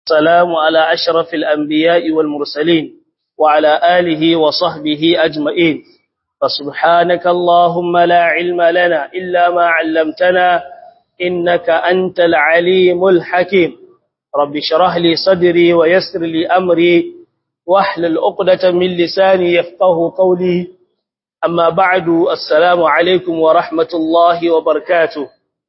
السلام على أشرف الأنبياء والمرسلين وعلى آله وصحبه أجمعين فسبحانك اللهم لا علم لنا إلا ما علمتنا إنك أنت العليم الحكيم رب شرح لي صدري ويسر لي أمري واحلل عقدة من لساني يفقه قولي أما بعد السلام عليكم ورحمة الله وبركاته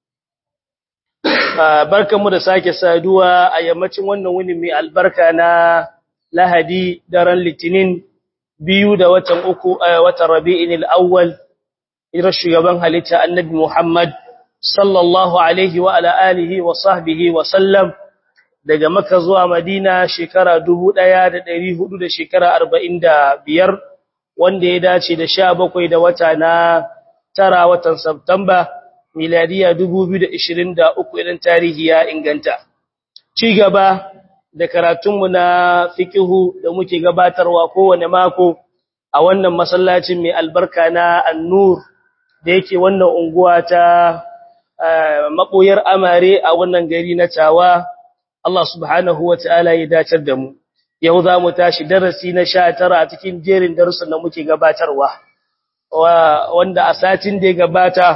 barkanmu da sake saduwa a yammacin wannan wuni mai albarka na Lahadi daren Litinin biyu da watan uku watan Rabi'in al-Awwal irin shugaban halitta Annabi Muhammad sallallahu alaihi wa ala alihi wa sahbihi wa sallam daga Makka zuwa Madina shekara 1400 da shekara 45 wanda ya dace da 17 da wata na tara watan September miladiya 2023 idan tarihi ya inganta ci gaba da karatunmu na fikihu da muke gabatarwa kowane mako a wannan masallacin mai albarka na annur da yake wannan unguwa ta maboyar amare a wannan gari na tawa Allah subhanahu wa ta'ala ya dacar da mu yau za mu tashi darasi na 19 a cikin jerin darussan da muke gabatarwa wanda a satin da ya gabata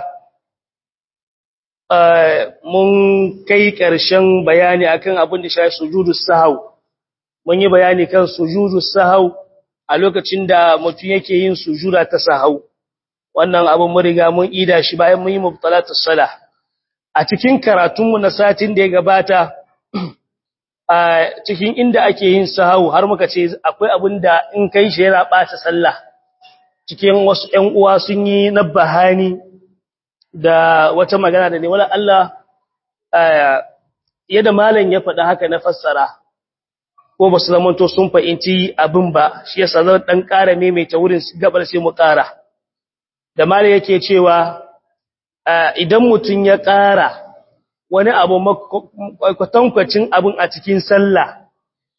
mun kai ƙarshen bayani akan abin da shafi sujudus sahau mun yi bayani kan sujudus sahau a lokacin da mutum yake yin sujuda ta sahau wannan abin mun riga mun ida shi bayan mun yi mubtalatus salah a cikin karatun mu na satin da ya gabata a cikin inda ake yin sahau har muka ce akwai abin da in kai shi yana ɓata sallah cikin wasu ƴan uwa sun yi nabbahani da wata magana da ne wala Allah yadda malam ya faɗa haka na fassara ko ba su zamanto sun fahimci abin ba shi yasa zan dan ƙara maimaita wurin gabar sai mu ƙara da malam yake cewa idan mutum ya ƙara wani abu kwatankwacin abin a cikin sallah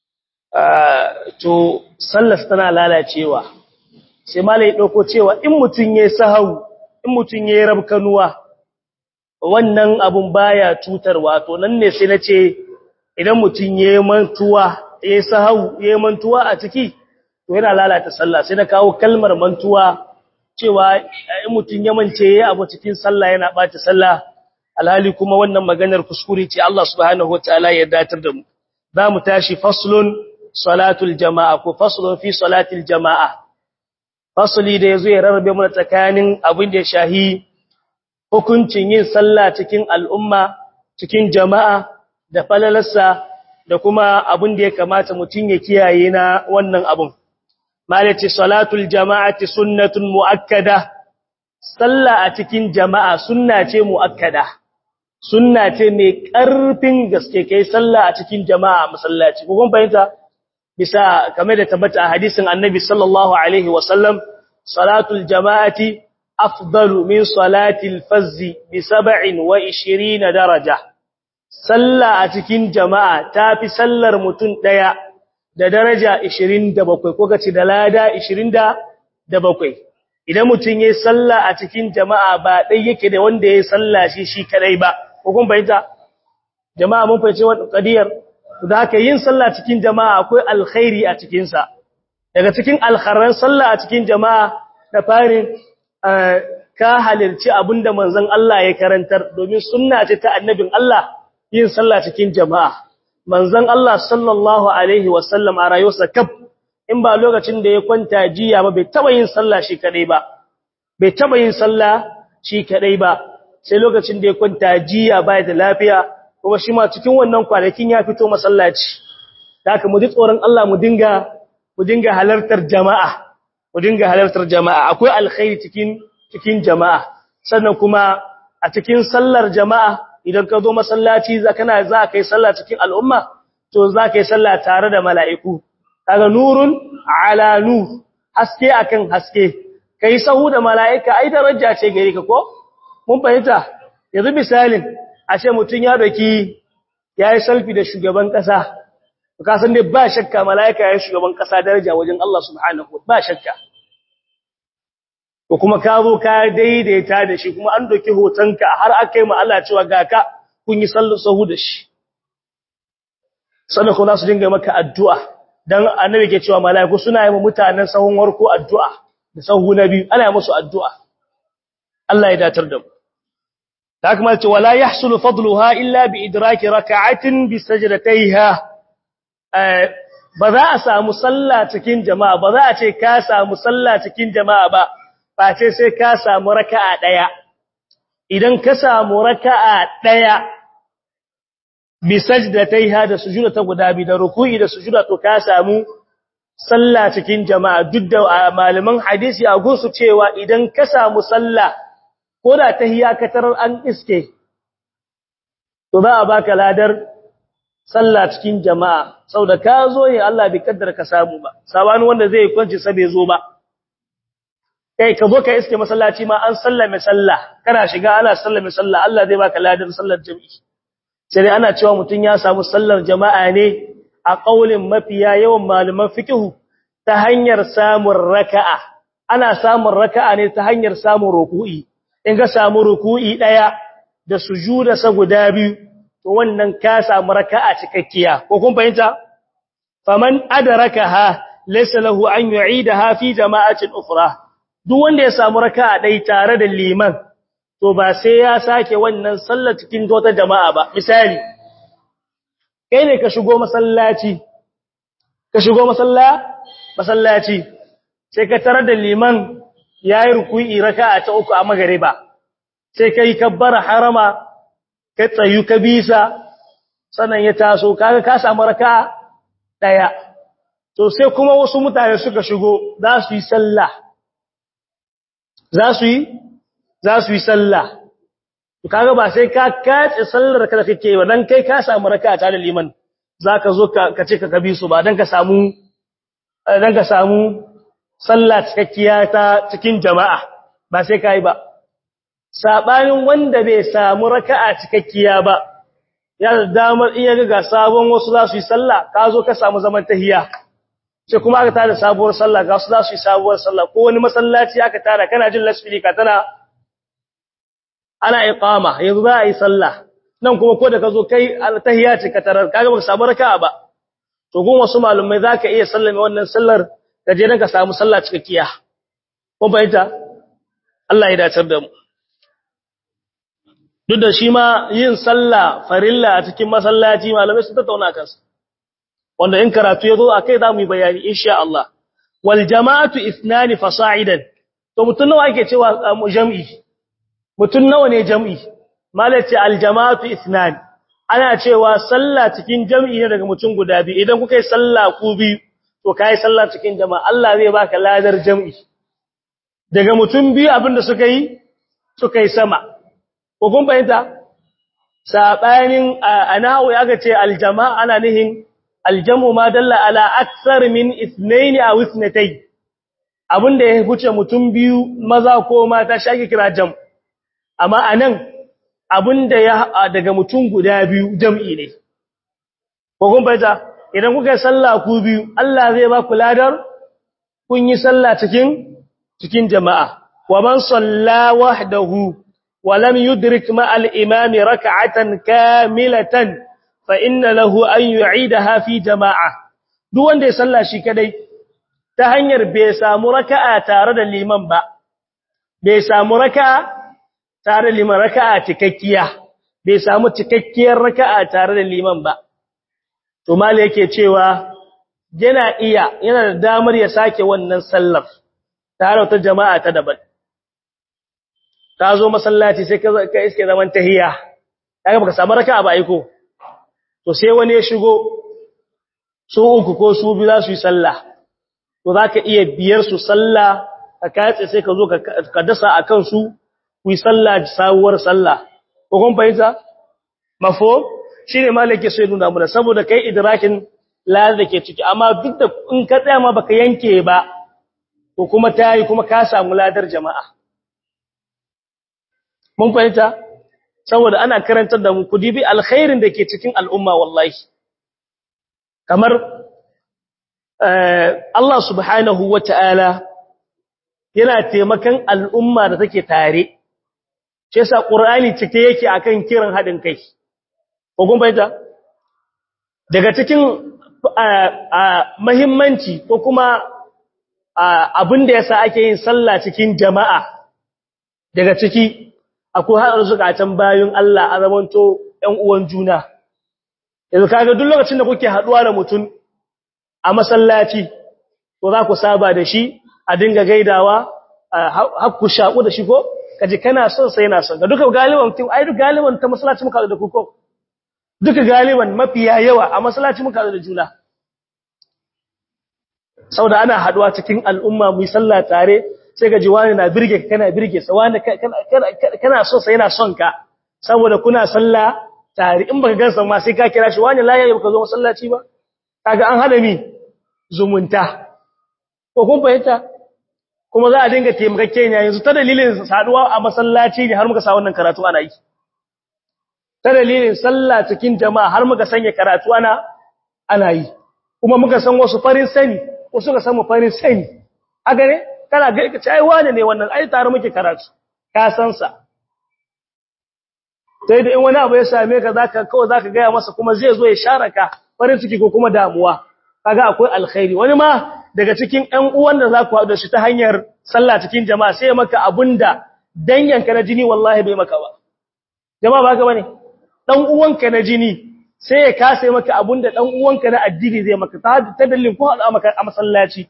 to sallar tana lalacewa sai malam ya ɗauko cewa in mutum ya sahau in mutum ya yi rabkanuwa wannan abun baya cutarwa to nan ne sai na ce idan mutum ya yi mantuwa ya yi sahau ya yi mantuwa a ciki to yana lalata sallah sai na kawo kalmar mantuwa cewa in mutum ya mance ya abu cikin sallah yana ɓata sallah alhali kuma wannan maganar kuskure ce Allah subhanahu wataala ya datar da mu za mu tashi faslun salatul jama'a ko faslun fi salatil jama'a fasali da yazo ya rarrabe mana tsakanin abin da ya shahi hukuncin yin sallah cikin al'umma cikin jama'a da falalarsa da kuma abin da ya kamata mutum ya kiyaye na wannan abun malaci salatul jama'ati sunnatun muakkada sallah a cikin jama'a sunna ce muakkada sunna ce mai ƙarfin gaske kai sallah a cikin jama'a masallaci ko kun fahimta bisa kamar da tabbata a hadisin annabi sallallahu alaihi wasallam salatul jama'ati afdalu min salatil fazzi bi 27 daraja sallah a cikin jama'a tafi sallar mutum daya da daraja 27 ko kace da lada 27 idan mutum yayin sallah a cikin jama'a ba dai yake da wanda yayin sallah shi shi kadai ba ko kun bayyana jama'a mun fahimci wannan qadiyar da haka yin sallah cikin jama'a akwai alkhairi a cikin sa daga cikin alkharan sallah a cikin jama'a da farin ka halirci abinda manzon Allah ya karantar domin sunna ce ta annabin Allah yin sallah cikin jama'a manzon Allah sallallahu alaihi wasallam a rayuwarsa kaf in ba lokacin da ya kwanta jiya ba bai taba yin sallah shi kadai ba bai taba yin sallah shi kadai ba sai lokacin da ya kwanta jiya bai da lafiya kuma shi ma cikin wannan kwanakin ya fito masallaci da haka mu ji tsoron Allah mu dinga mu dinga halartar jama'a mu dinga halartar jama'a akwai alkhairi cikin cikin jama'a sannan kuma a cikin sallar jama'a idan ka zo masallaci za kana za kai sallah cikin al'umma to za kai sallah tare da mala'iku kaga nurun ala nur haske akan haske kai sahu da mala'ika ai daraja ce gare ka ko mun fahimta yanzu misalin a ce mutun ya doki yayi selfie da shugaban kasa ka san dai ba shakka mala'ika yayin shugaban kasa daraja wajen Allah subhanahu ba shakka ko kuma ka zo ka daidaita da shi kuma an doki hotonka har aka yi ma Allah cewa ga ka kun yi sallu sahu da shi sannan kuma su dinga maka addu'a dan annabi ke cewa mala'iku suna yi wa mutanen sahun warko addu'a da sahu na biyu ana yi musu addu'a Allah ya datar da mu ta kuma ce wala yahsulu fadluha illa bi idraki raka'atin bi sajdatayha ba za a samu sallah cikin jama'a ba za a ce ka samu sallah cikin jama'a ba ba ce sai ka samu raka'a daya idan ka samu raka'a daya bi sajdatayha da sujuda ta guda bi da ruku'i da sujuda to ka samu sallah cikin jama'a duk da malaman hadisi a gunsu cewa idan ka samu sallah ko da tahiyya ka tarar an iske to za a baka ladar sallah cikin jama'a saboda ka zo ne Allah bai kaddara ka samu ba sabani wanda zai kwanci sa bai zo ba kai ka zo ka iske masallaci ma an sallame sallah kana shiga ana sallame sallah Allah zai baka ladar sallar jami'i sai dai ana cewa mutun ya samu sallar jama'a ne a kaulin mafiya yawan malaman fiqhu ta hanyar samun raka'a ana samun raka'a ne ta hanyar samun ruku'i in ka samu ruku'i daya da sujuda sa guda biyu to wannan ka samu raka'a cikakkiya ko kun fahimta faman adrakaha laysa lahu an yu'idaha fi jama'atin ukhra duk wanda ya samu raka'a dai tare da liman to ba sai ya sake wannan sallar cikin wata jama'a ba misali kai ne ka shigo masallaci ka shigo masalla masallaci sai ka tarar da liman yayi ruku'i raka'a ta uku a magariba sai kai kabbara harama ka tsayu ka bisa sannan ya taso kaga ka samu raka'a daya to sai kuma wasu mutane suka shigo za su yi sallah za su yi za su yi sallah to kaga ba sai ka kace sallar ka da kake ba dan kai ka samu raka'a ta da liman zaka zo ka ce ka kabi su ba dan ka samu dan ka samu sallah cikakkiya ta cikin jama'a ba sai kai ba sabanin wanda bai samu raka'a cikakkiya ba ya da damar iya ga sabon wasu za su yi sallah ka zo ka samu zaman tahiyya sai kuma aka tada sabuwar sallah ga su za su yi sabuwar sallah ko wani masallaci aka tada kana jin lasfika tana ana iqama yanzu za a yi sallah nan kuma ko da ka zo kai tahiyya ce ka tarar kaga baka samu raka'a ba to gun wasu malumai zaka iya sallame wannan sallar ka je dan ka samu sallah cikakkiya ko bayyana Allah ya dacar da mu duk da shi ma yin sallah farilla a cikin masallaci malamai sun tattauna kansa wanda in karatu ya zo a kai za mu yi bayani insha Allah wal jama'atu ithnani fasa'idan to mutun nawa ake cewa jam'i mutun nawa ne jam'i malaci al jama'atu ithnani ana cewa sallah cikin jam'i ne daga mutun guda biyu idan kuka yi sallah ku biyu to kai sallah cikin jama'a Allah zai baka ladar jam'i daga mutun biyu abinda suka yi suka yi sama ko kun fahimta sabanin anahu ya ga ce aljama'a ana nihin aljamu ma dalla ala aksar min ithnain aw ithnatay abinda ya huce mutum biyu maza ko mata shake kira jam amma anan abinda ya daga mutum guda biyu jam'i ne ko kun fahimta idan kuka yi sallah ku biyu Allah zai ba ku ladar kun yi sallah cikin cikin jama'a wa man salla wahdahu ولم يدرك مع الإمام ركعة كاملة فإن له أن يعيدها في جماعة duk wanda ya salla shi kadai ta hanyar bai samu raka'a tare da liman ba bai samu raka'a tare da liman raka'a cikakkiya bai samu cikakkiyar raka'a tare da liman ba to mali yake cewa yana iya yana da damar ya sake wannan sallar tare da jama'a ta daban ka zo masallaci sai ka iske zaman tahiyya kaga baka samu raka'a ba aiko to sai wani ya shigo su uku ko su biyu za su yi sallah to zaka iya biyar su sallah ka kace sai ka zo ka dasa akan su ku yi sallah sawuwar sallah ko kun fahimta mafo shine malike sai nuna mu saboda kai idrakin la da ke ciki amma duk da in ka tsaya ma baka yanke ba to kuma tayi kuma ka samu ladar jama'a mun fahimta saboda ana karantar da mu ku dibi alkhairin da ke cikin al'umma wallahi kamar Allah subhanahu wata'ala yana taimakan al'umma da take tare shi yasa qur'ani cike yake akan kiran hadin kai ko kun fahimta daga cikin mahimmanci ko kuma abin da yasa ake yin sallah cikin jama'a daga ciki akwai haɗar zukatan bayan Allah a zamanto ‘yan uwan juna yanzu kaga duk lokacin da kuke haɗuwa da mutum a masallaci to za ku saba da shi a dinga gaidawa hakku shaƙu da shi ko kaji kana son sai yana son ga duka galiban kin ai duk galiban ta masallaci muka da ku ko duka galiban mafiya yawa a masallaci muka da juna saboda ana haduwa cikin al'umma mu yi sallah tare sai ga jiwani na birge kana birge sa wani kana so sai yana son ka saboda kuna sallah tare in baka gansa ma sai ka kira shi wani laye baka zo masallaci ba kaga an hada mi zumunta ko kun fahimta kuma za a dinga taimakakke ne yanzu ta dalilin saduwa a masallaci ne har muka sa wannan karatu ana yi ta dalilin sallah cikin jama'a har muka sanya karatu ana ana yi kuma muka san wasu farin sani wasu ka samu farin sani haka ne kana ga ka ai wane ne wannan ai tare muke karatu ka san sa sai da in wani abu ya same ka zaka kawai zaka ga masa kuma zai zo ya share ka farin ciki ko kuma damuwa kaga akwai alkhairi wani ma daga cikin ɗan uwan da za ku haɗu da shi ta hanyar sallah cikin jama'a sai maka abunda danyanka na jini wallahi bai maka ba jama'a ba ka bane dan uwanka na jini sai ya kase maka abunda dan uwanka na addini zai maka ta dalilin ko haɗu maka a masallaci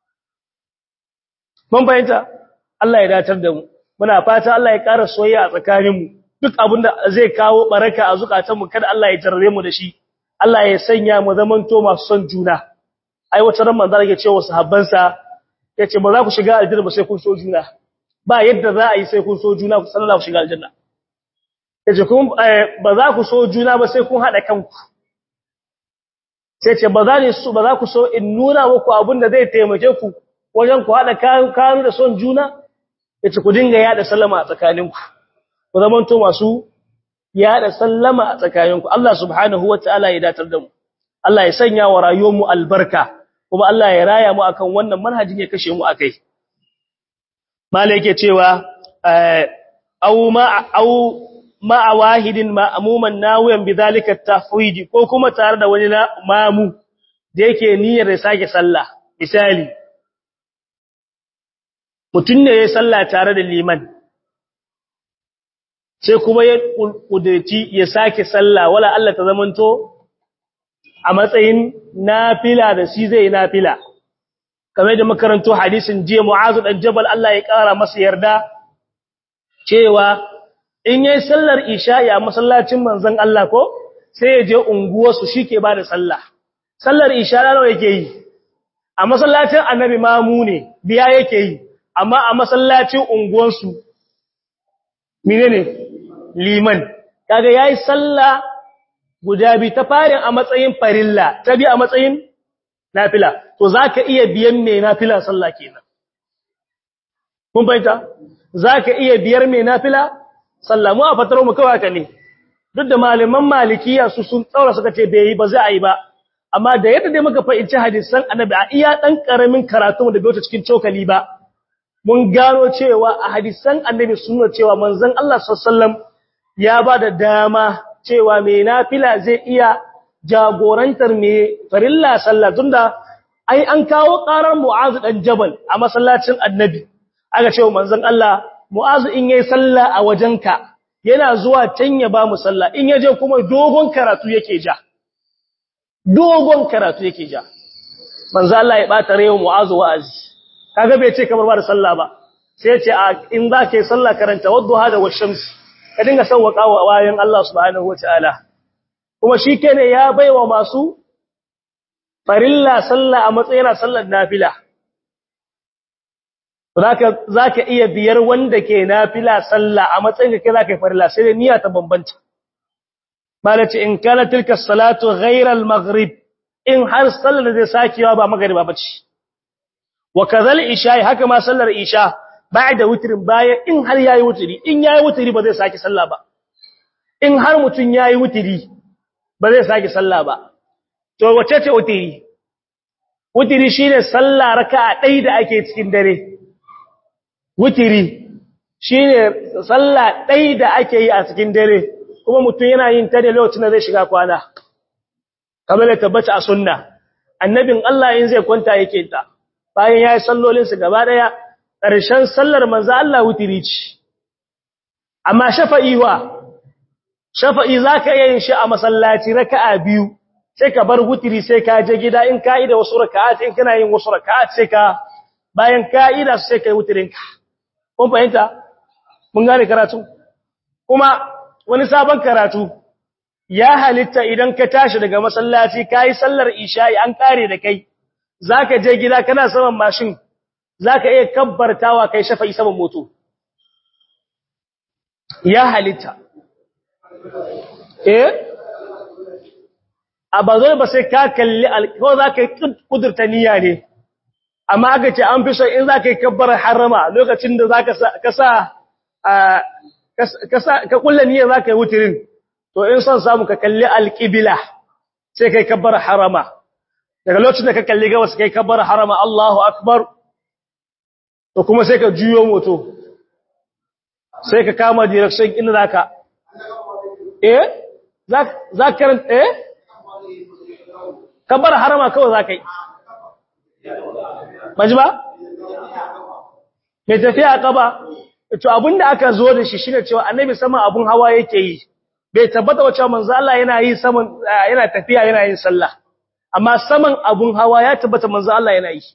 mun fahimta Allah ya datar da mu muna fata Allah ya ƙara soyayya a tsakaninmu duk abinda zai kawo baraka a zukatanmu kada Allah ya jarrabe mu da shi Allah ya sanya mu zamanto masu son juna ai wata ran manzo yake cewa sahabbansa yace ba za ku shiga aljanna ba sai kun so juna ba yadda za a yi sai kun so juna ku sallallahu shiga aljanna yace kun ba za ku so juna ba sai kun hada kanku sai ce ba za ni su ba za ku so in nuna muku abin da zai taimake ku wajen ku hada kanu da son juna yace ku dinga yada sallama a tsakaninku ku zamanto masu yada sallama a tsakaninku Allah subhanahu wataala ya datar da mu Allah ya sanya wa rayuwarmu albarka kuma Allah ya raya mu akan wannan manhajin ya kashe mu akai mala yake cewa au ma au ma wahidin ma'muman nawiyan bidhalika tafwidi ko kuma tare da wani na mamu da yake niyyar ya sake sallah misali mutun ne ya sallah tare da liman sai kuma ya kudurci ya sake sallah wala Allah ta zamanto a matsayin nafila da shi zai nafila kamar da makaranto hadisin jiya mu'azu dan jabal Allah ya kara masa yarda cewa in yayin sallar isha'i a masallacin manzon Allah ko sai ya je unguwar su shike ba da sallah sallar isha nawa yake yi a masallacin annabi mamu ne biya yake yi amma a masallacin unguwar su menene liman kaga yayi sallah guda bi ta farin a matsayin farilla ta bi a matsayin nafila to zaka iya biyan me nafila sallah kenan kun bayyana zaka iya biyar me nafila sallah mu a fataro mu kawai haka ne duk da malaman malikiya su sun tsaura suka ce bai yi ba za a yi ba amma da yadda dai muka fahimci hadisan annabi a iya dan karamin karatu da bai wuce cikin cokali ba mun gano cewa a hadisan annabi sunna cewa manzon Allah sallallahu alaihi wasallam ya ba da dama cewa mai nafila zai iya jagorantar mai farilla sallah tunda ai an kawo karar Mu'azu dan Jabal a masallacin Annabi aka cewa manzon Allah Mu'azu in yayi sallah a wajenka yana zuwa can ya ba mu sallah in yaje kuma dogon karatu yake ja dogon karatu yake ja manzon Allah ya bata rewa Mu'azu wa'azi kaga bai ce kamar ba da sallah ba sai ya ce in za ka yi sallah karanta wadduha da washamsi ka dinga sauwaka wa wayan Allah subhanahu wataala kuma shikene ya baiwa masu farilla sallah a matsayin sallar nafila zaka zaka iya biyar wanda ke nafila sallah a matsayin ka zaka yi farilla sai niyya ta bambanta malaci in kana tilka salatu ghayra al-maghrib in har sallar da zai sakiwa ba magriba bace wa kadhal isha haka ma sallar isha ba'da witrin baya in har yayi witri in yayi witri ba zai saki sallah ba in har mutun yayi witri ba zai saki sallah ba to wace ce witri witri shine sallah raka'a ɗaya da ake cikin dare witri shine sallah ɗaya da ake yi a cikin dare kuma mutun yana yin ta da lokacin da zai shiga kwana kamar da tabbata a sunna annabin Allah in zai kwanta yake ta bayan yayi sallolin su gaba daya ƙarshen sallar manzo Allah wutiri ce amma shafa'i wa shafa'i zaka iya yin shi a masallaci raka'a biyu sai ka bar wutiri sai ka je gida in ka ida wasu raka'at in kana yin wasu raka'at sai ka bayan ka ida sai kai wutirin ka kun fahimta mun gane karatu kuma wani sabon karatu ya halitta idan ka tashi daga masallaci kai sallar isha'i an kare da kai zaka je gida kana saman mashin zaka iya kabbartawa kai shafa'i saman moto ya halitta eh a bazai ba sai ka kalli ko zaka kudurta niyya ne amma aka ce an fi so in zaka yi kabbar harama lokacin da zaka ka sa ka kulla niyyar zaka yi wutirin to in son samu ka kalli alqibla sai kai kabbar harama daga lokacin da ka kalli gabas kai kabbar harama Allahu akbar to kuma sai ka juyo moto sai ka kama direction inda zaka eh za ka karanta eh kabbar harama kawai zaka yi majma mai tafiya kaba to abinda aka zo da shi shine cewa annabi sama abun hawa yake yi bai tabbata wa cewa manzo Allah yana yi saman yana tafiya yana yin sallah amma saman abun hawa ya tabbata manzo Allah yana yi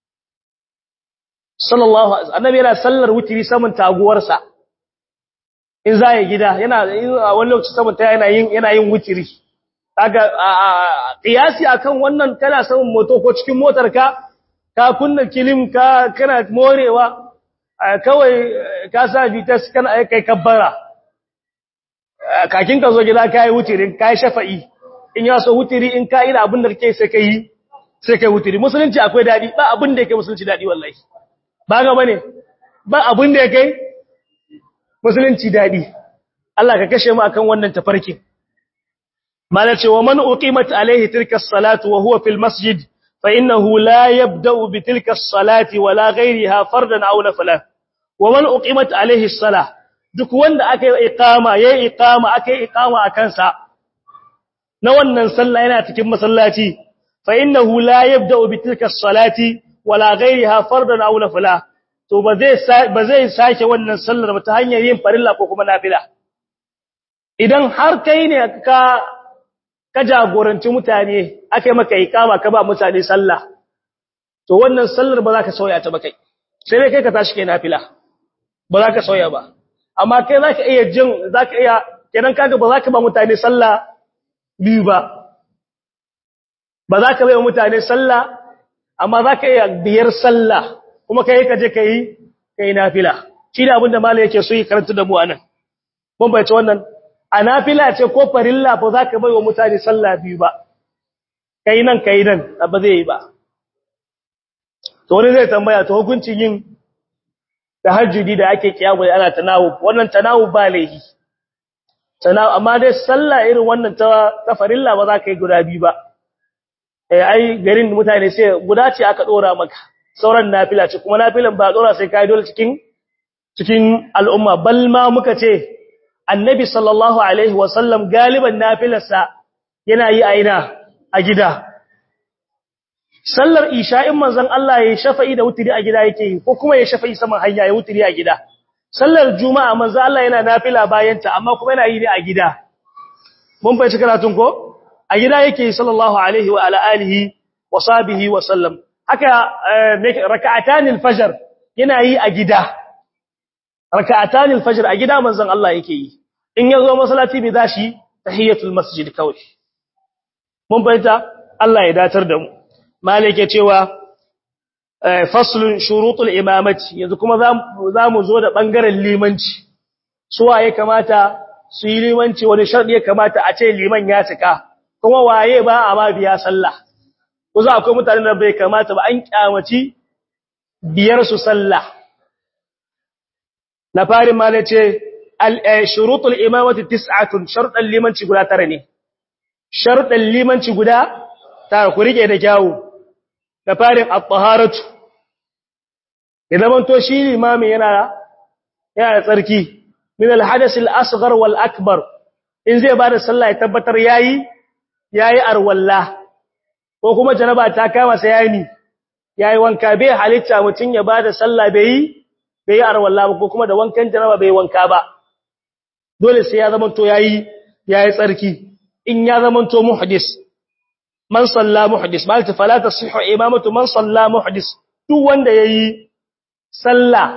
sallallahu alaihi annabi yana sallar wutiri saman taguwarsa in za ya gida yana a wani lokaci saman ta yana yin yana yin wutiri kaga qiyasi akan wannan kana saman moto ko cikin motar ka ka kunna kilim ka kana morewa kawai ka sa vitas kana kai kabbara kakin ka zo gida kai wutirin kai shafa'i in ya so wutiri in ka ina abin da kake sai kai sai kai wutiri musulunci akwai dadi ba abin da yake musulunci dadi wallahi ba ga bane ba abin da yake musulunci dadi Allah ka kashe mu akan wannan tafarkin malace wa man uqimat alaihi tilka as-salatu wa huwa fil masjid fa innahu la yabda'u bi tilka as-salati wala ghayriha fardan aw nafila wa man uqimat alaihi as-salah duk wanda aka yi iqama yayi iqama aka yi iqama akan sa na wannan sallah yana cikin masallaci fa innahu la yabda'u bi tilka as-salati wala ghayriha fardan aw nafila to ba zai ba zai sake wannan sallar ba ta hanyar yin farilla ko kuma nafila idan har kai ne ka ka jagoranci mutane aka yi maka ikama ka ba mutane sallah to wannan sallar ba za ka sauya ta ba kai sai dai kai ka tashi kai nafila ba za ka sauya ba amma kai za ka iya jin za ka iya kenan kaga ba za ka ba mutane sallah biyu ba ba za ka bai mutane sallah amma za ka iya biyar sallah kuma kai ka je kai kai nafila shi da abin da malai yake so yi karanta da mu anan mun bai wannan a nafila ce ko farilla ba za ka bai wa mutane sallah biyu ba kai nan kai nan ba zai yi ba to wani zai tambaya to hukuncin yin tahajjudi da ake kiyamu da ana tanawu wannan tanawu ba laihi tanawu amma dai sallah irin wannan ta ta farilla ba za ka yi guda biyu ba eh ai garin mutane sai guda ce aka dora maka sauran nafila ce kuma nafilan ba dora sai kai dole cikin cikin al'umma bal ma muka ce annabi sallallahu alaihi wasallam galiban nafilarsa yana yi aina a gida sallar isha'in manzon Allah ya shafa'i da wutiri a gida yake yi ko kuma ya shafa'i saman hanya ya wutiri a gida sallar juma'a manzon Allah yana nafila bayan ta amma kuma yana yi ne a gida mun fahimci karatun ko a gida yake yi sallallahu alaihi wa ala alihi wa sahbihi wa sallam haka raka'atanil fajr yana yi a gida raka'atanil fajr a gida manzon Allah yake yi in yazo masallaci bai dashi tahiyatul masjid kawai mun bayyana Allah ya datar da mu malike cewa faslun shurutul imamati yanzu kuma zamu zo da bangaren limanci suwa ya kamata su yi limanci wani sharɗi ya kamata a ce liman ya cika kuma waye ba a ma biya sallah ko za akwai mutanen da bai kamata ba an kyamaci biyar su sallah na farin ma ne ce shurutul imamati tis'atun sharuɗan limanci guda tara ne sharuɗan limanci guda tara ku rike da kyawu na farin at-taharatu idan man to shi limami yana yana da tsarki min al-hadath al-asghar wal akbar in zai bada sallah ya tabbatar yayi yayi arwalla ko kuma janaba ta kama sai yayi ni yayi wanka bai halitta mutun ya bada sallah bai bai arwalla ba ko kuma da wankan janaba bai wanka ba dole sai ya zama to yayi yayi tsarki in ya zama to muhdis man salla muhdis malta fala tasihhu imamatu man salla muhdis duk wanda yayi sallah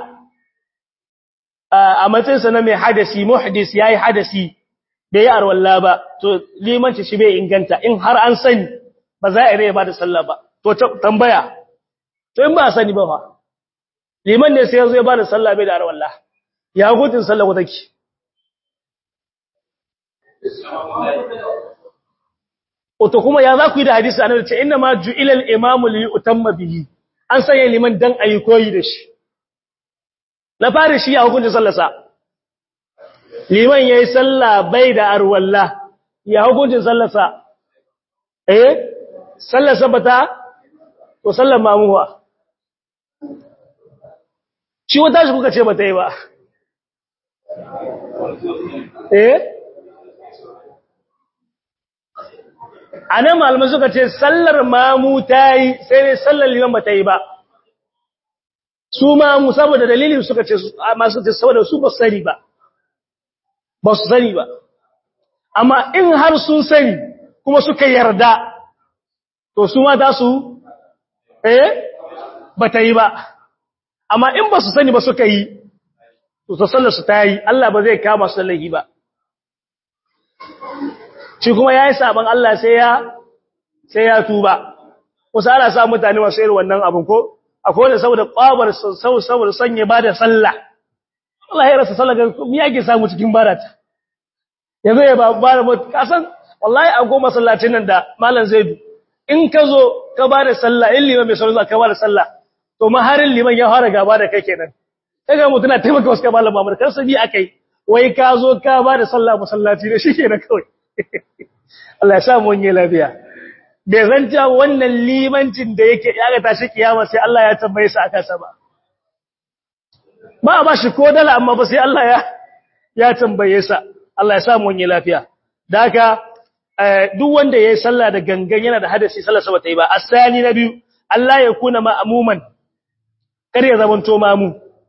a matsayinsa na mai hadasi muhdis yayi hadasi bai yi arwalla ba to limanci shi bai inganta in har an sani ba za a rai ba da sallah ba to tambaya to in ba a sani ba fa liman ne sai ya zo ya ba da sallah bai da arwalla ya gudun sallah ko take to kuma ya za ku yi da hadisi annabi ce inna ma ju'ila al-imamu li yutamma bihi an sanya liman dan ayi koyi da shi na fara shi a hukuncin sallarsa liman yayi sallah bai da arwalla ya hukuncin sallarsa eh sallarsa bata to sallar mamuwa shi wata shi kuka ce bata yi ba eh anan malamai suka ce sallar mamu ta yi sai ne sallar liman bata yi ba su mamu saboda dalilin suka ce masu ce saboda su ba su sani ba ba su sani ba amma in har sun sani kuma suka yarda to su ma za su eh ba ta yi ba amma in ba su sani ba suka yi to ta sallar su ta yi Allah ba zai kama su lahi ba shi kuma ya yi saban Allah sai ya sai ya tuba wasu ana sa mutane masu irin wannan abin ko akwai wanda saboda kwabar saboda sanye ba da sallah Allah ya rasa sallah ga me yake samu cikin barata yanzu ya ba bara mu kasan wallahi a goma sallacin nan da malam zaidu in ka zo ka ba da sallah in liman mai sauran ka ba da sallah to maharin liman ya fara gaba da kai kenan kaga mutuna taimaka wasu ka malam mamar kar sabi akai wai ka zo ka ba da sallah masallaci ne shi kenan kawai Allah ya sa mu wani lafiya bai zanta wannan limancin da yake ya ga tashi kiyama sai Allah ya tambaye sa aka sa ba ba ba shi ko dala amma ba sai Allah ya ya tambaye sa Allah ya samu wani lafiya daga duk wanda yayi sallah da gangan yana da hadasi sallar sa bata yi ba asani na biyu Allah ya kuna ma'muman kar ya zamanto mamu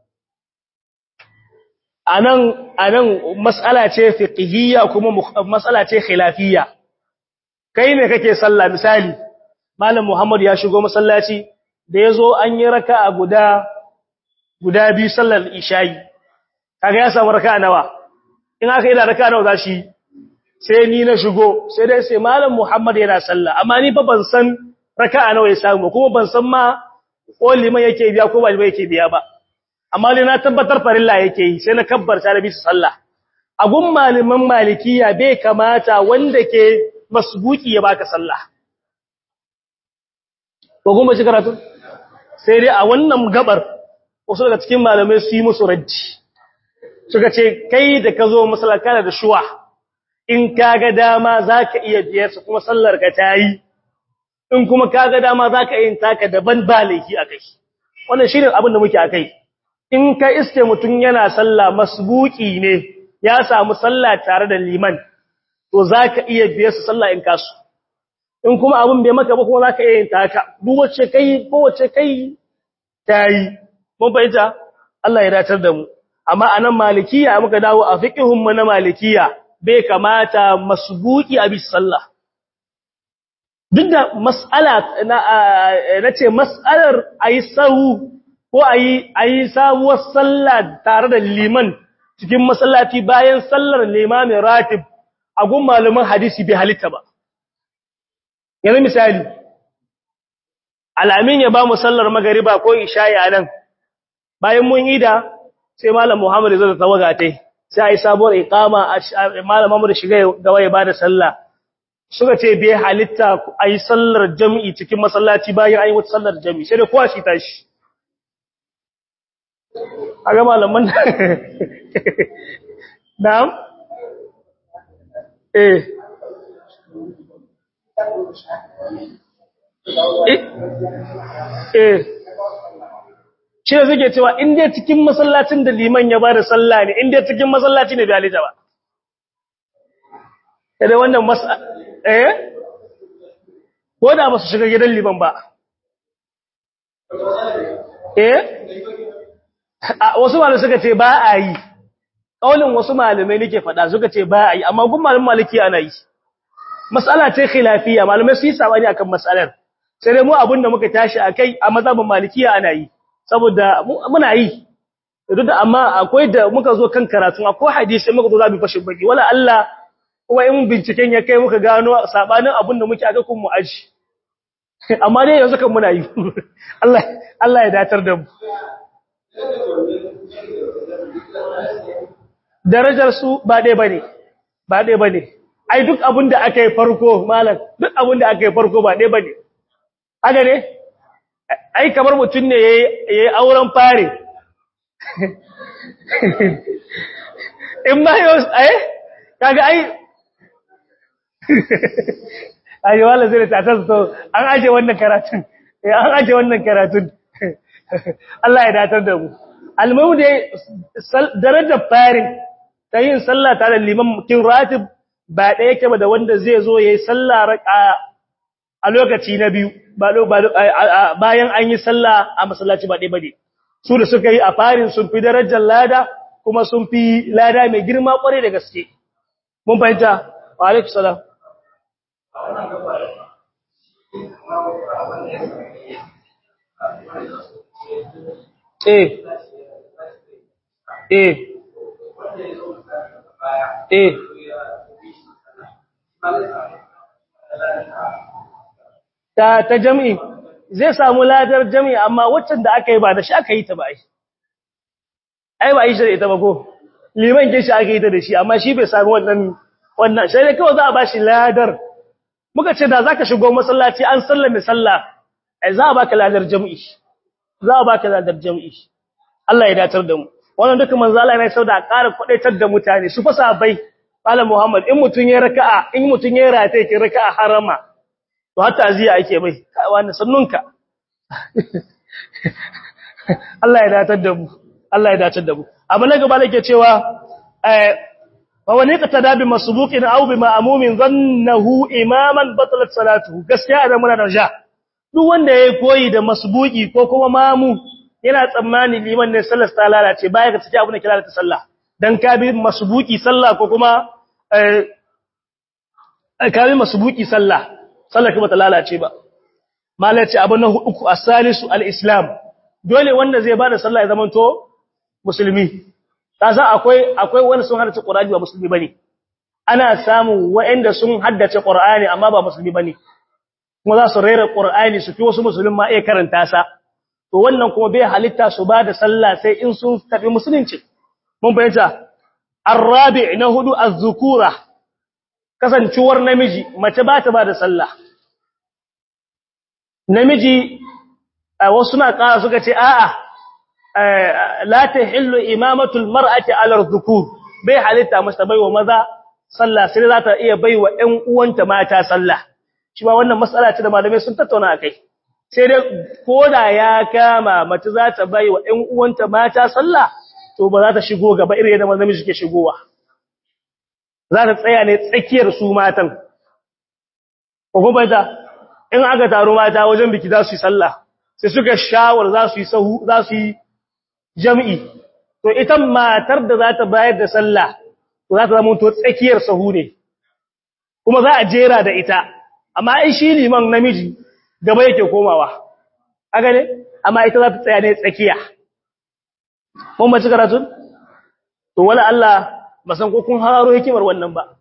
anan anan mas'ala ce fiqhiyya kuma mas'ala ce khilafiyya kai ne kake sallah misali malam Muhammad ya shigo masallaci da yazo an yi raka'a guda guda biyu sallar isha'i kaga ya samu raka'a nawa in aka yi da raka'a nawa zashi sai ni na shigo sai dai sai malam Muhammad yana sallah amma ni fa ban san raka'a nawa ya samu kuma ban san ma ko liman yake biya ko ba liman yake biya ba amma dai na tabbatar farilla yake yi sai na kabbarta da bisa sallah a gun malaman malikiya bai kamata wanda ke masbuki ya baka sallah ko kuma shi karatu sai dai a wannan gabar wasu daga cikin malamai su yi musu raddi suka ce kai da ka zo masallaka da shuwa in kaga dama zaka iya biyar su kuma sallar ka tayi in kuma kaga dama zaka yin taka daban ba laifi akai wannan shine abin da muke akai in ka iske mutun yana sallah masbuki ne ya samu sallah tare da liman to zaka iya biyar su sallah in kasu in kuma abin bai maka ba kuma zaka iya yin taka duk wacce kai ko wacce kai tayi mun fahimta Allah ya datar da mu amma anan malikiya muka dawo a fiqhun mu na malikiya bai kamata masbuki a bis sallah duk da mas'ala na nace mas'alar ayi sahu ko ayi ayi sabuwar sallah tare da liman cikin masallaci bayan sallar limamin ratib a gun malaman hadisi bai halitta ba yanzu misali alamin ya ba mu sallar magariba ko isha'i anan bayan mun yi da sai malam Muhammad zai tawaga tai sai ai sabuwar iqama malam Muhammad shiga gaba ya bada sallah suka ce bai halitta ai sallar jami'i cikin masallaci bayan ai wata sallar jami'i sai da kowa shi tashi aga malaman na'am eh eh shi da suke cewa in dai cikin masallacin da liman ya bada sallah ne in dai cikin masallaci ne bai halitta ba kada wannan masa eh ko da ba su shiga gidan liman ba eh wasu malamai suka ce ba a yi kaulin wasu malamai nake faɗa suka ce ba a yi amma gun malamin maliki ana yi mas'ala ce khilafiyya malamai su yi sabani akan mas'alar sai dai mu abinda muka tashi akai a mazhabin malikiya ana yi saboda muna yi duk da amma akwai da muka zo kan karatu akwai hadisi muka zo za mu fashin baki wala Allah kuma in binciken ya kai muka gano sabanin abinda muke aka kun mu aji amma dai yanzu kan muna yi Allah Allah ya datar da mu darajar su ba dai bane ba dai bane ai duk abinda aka yi farko malam duk abinda aka yi farko ba dai bane haka ne ai kamar mutum ne yayi auren fare in ma yau ai kaga ai ai wala zai ta taso an aje wannan karatun eh an aje wannan karatun Allah ya datar da mu almuhu dai darajar farin ta yin sallah tare da liman mutum ratib ba da yake ba da wanda zai zo yayi sallah a lokaci na biyu bayan an yi sallah a masallaci ba ɗaya ba ne su da suka yi a farin sun fi darajar lada kuma sun fi lada mai girma ƙware da gaske mun fahimta wa alaikum salam eh eh eh ta ta jami'i zai samu ladar jami'i amma waccan da aka yi ba da shi aka yi ta ba ai ai ba yi shi da ita ba ko liman ke shi aka yi ta da shi amma shi bai sami wannan wannan sai dai kawai za a bashi ladar muka ce da zaka shigo masallaci an sallame sallah ai za a baka ladar jami'i za a baka ladar jami'i Allah ya datar da mu wannan duka manzo Allah ne sau da ƙara kwadaitar da mutane su fa sabai Malam Muhammad in mutun ya raka'a in mutun ya rataye ki raka'a harama to hatta aziya ake mai wani sannunka Allah ya datar da mu Allah ya datar da mu amma na gaba nake cewa eh fa wani ka tadabi masbuqin aw bi ma'mumin dhannahu imaman batalat salatuhu gaskiya da muna da ja duk wanda yayi koyi da masbuqi ko kuma mamu yana tsammani liman ne sallar ta lalace baya ga take abin da kira ta sallah dan ka bi masbuqi sallah ko kuma eh ka bi masbuqi sallah sallar ba ta lalace ba malai ce abu na uku as-salisu al-islam dole wanda zai bada sallah ya zamanto musulmi kaza akwai akwai wanda sun haddace qur'ani ba musulmi bane ana samu waɗanda sun haddace qur'ani amma ba musulmi bane kuma za su rera qur'ani su fi wasu musulmi ma iya karanta sa to wannan kuma bai halitta su bada sallah sai in sun tafi musulunci mun bayyana arabi na hudu az-zukura kasancewar namiji mace ba ta ba da sallah namiji wasu na ƙara suka ce a'a la tahillu imamatul mar'ati ala dhukur bai halitta masa baiwa maza sallah sai za ta iya baiwa ƴan uwanta mata sallah shi ba wannan mas'ala ce da malamai sun tattauna akai sai dai koda ya kama mace za ta baiwa ƴan uwanta mata sallah to ba za ta shigo gaba irin yadda namiji ke shigowa za ta tsaya ne tsakiyar su matan kuma ta in aka taru mata wajen biki za su yi sallah sai suka shawar za su yi sahu za su yi jami'i to ita matar da za ta bayar da sallah to za ta zama to tsakiyar sahu ne kuma za a jera da ita amma ai shi liman namiji gaba yake komawa haka ne amma ita za ta tsaya ne tsakiya mun mace karatun to wala Allah ba san ko kun hararo hikimar wannan ba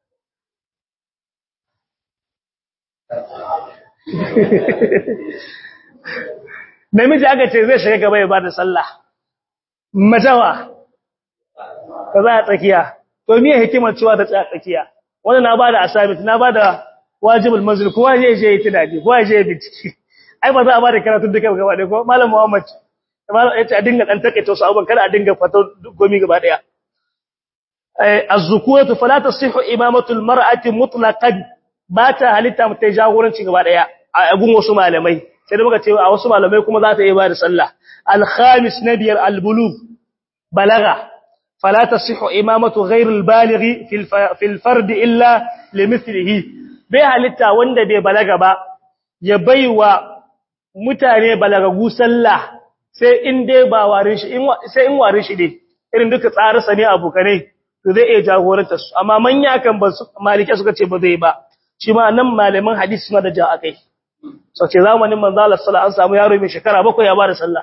namiji aka ce zai shiga gaba ya ba da sallah majawa ka za a tsakiya to miye hikimar cewa ta tsaya tsakiya wannan na bada assignment na bada wajibul manzil kowa zai je yi tunani kowa zai je bincike ai ba za a bada karatu duka gaba ɗaya ko malam Muhammad malam yace a dinga dan take to su abun kada a dinga fato gomi gaba ɗaya az-zukuratu fala tasihhu imamatu al-mar'ati mutlaqan ba ta halitta mutai jagoranci gaba ɗaya a gun wasu malamai sai da muka ce a wasu malamai kuma za ta yi ba da sallah al-khamis nabiyar al-bulugh balagha fala tasihhu imamatu ghayr al-baligh fi al-fard illa limithlihi bai halitta wanda bai balaga ba ya baiwa mutane balagagu sallah sai in dai ba warin shi sai in warin shi dai irin duka tsararsa ne abokanai to zai iya jagoranta su amma manya kan ba malike suka ce ba zai ba shi ma nan malaman hadisi suna da ja akai so ce zamanin manzo Allah sallallahu an samu yaro mai shekara bakwai ya bada sallah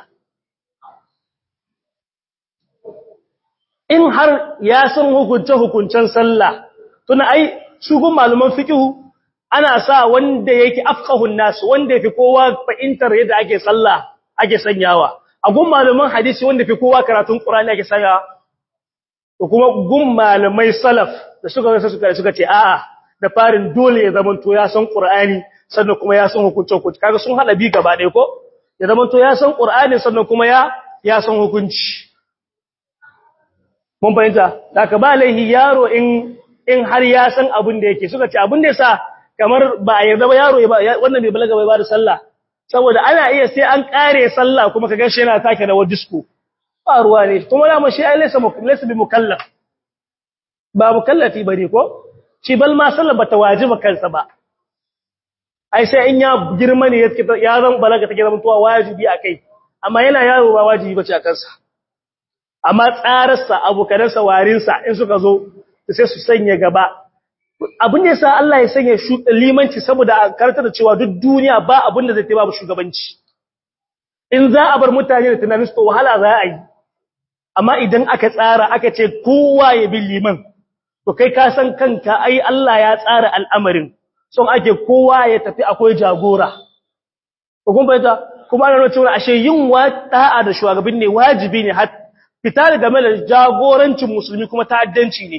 in har ya san hukunce hukuncen sallah tuna ai shugun malaman fiqhu ana sa wanda yake afqahun nas wanda yafi kowa fahimtar yadda ake sallah ake sanyawa a gun malaman hadisi wanda yafi kowa karatun qur'ani ake sanyawa to kuma gun malamai salaf da suka suka suka ce a'a da farin dole ya zama to ya san qur'ani sannan kuma ya san hukuncin hukunci kaga sun hada bi gaba ɗaya ko ya zama to ya san qur'ani sannan kuma ya ya san hukunci mun fahimta daga ba laihi yaro in in har ya san abin da yake suka ce abin da yasa kamar ba a yarda ba yaro ya wannan bai balaga bai ba da sallah saboda ana iya sai an kare sallah kuma kaga shi yana take da wadisko ba ruwa ne kuma da mu shi ai laysa laysa bi mukallaf ba mukallafi bane ko shi bal ma sallah bata wajiba kansa ba ai sai in ya girma ne ya zan balaga take zama tuwa wajibi akai amma yana yaro ba wajibi bace a kansa amma tsararsa abokanansa warinsa in suka zo sai su sanya gaba abin da yasa Allah ya sanya limanci saboda a karanta da cewa duk duniya ba abin da zai taimaka shugabanci in za a bar mutane da tunanin su wahala za a yi amma idan aka tsara aka ce kowa ya bi liman to kai ka san kanka ai Allah ya tsara al'amarin son ake kowa ya tafi akwai jagora ko kun bayyana kuma ana nuna cewa ashe yin wada'a da shugaban ne wajibi ne har fitar game da jagorancin musulmi kuma ta'addanci ne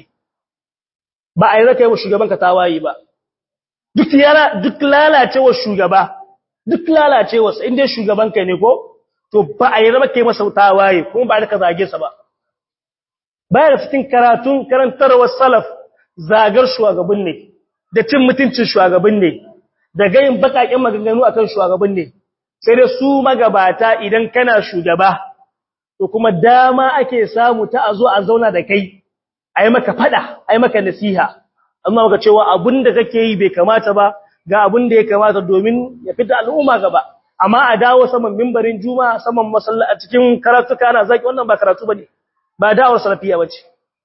ba a yi zaka yi wa shugaban ka tawaye ba duk yara duk lalacewa shugaba duk lalacewa sa inda shugaban ka ne ko to ba a yi zama kai masa tawaye kuma ba da ka zage sa ba baya da cikin karatun karantarwar salaf zagar shugaban ne da cin mutuncin shugaban ne da gayin bakakin maganganu akan shugaban ne sai dai su magabata idan kana shugaba to kuma dama ake samu ta a zo a zauna da kai a yi maka fada a yi maka nasiha amma maka cewa abin da kake yi bai kamata ba ga abin da ya kamata domin ya fita al'umma gaba amma a dawo saman mimbarin juma'a saman masallaci a cikin karatuka ana zaki wannan ba karatu bane ba da'awar salafiya bace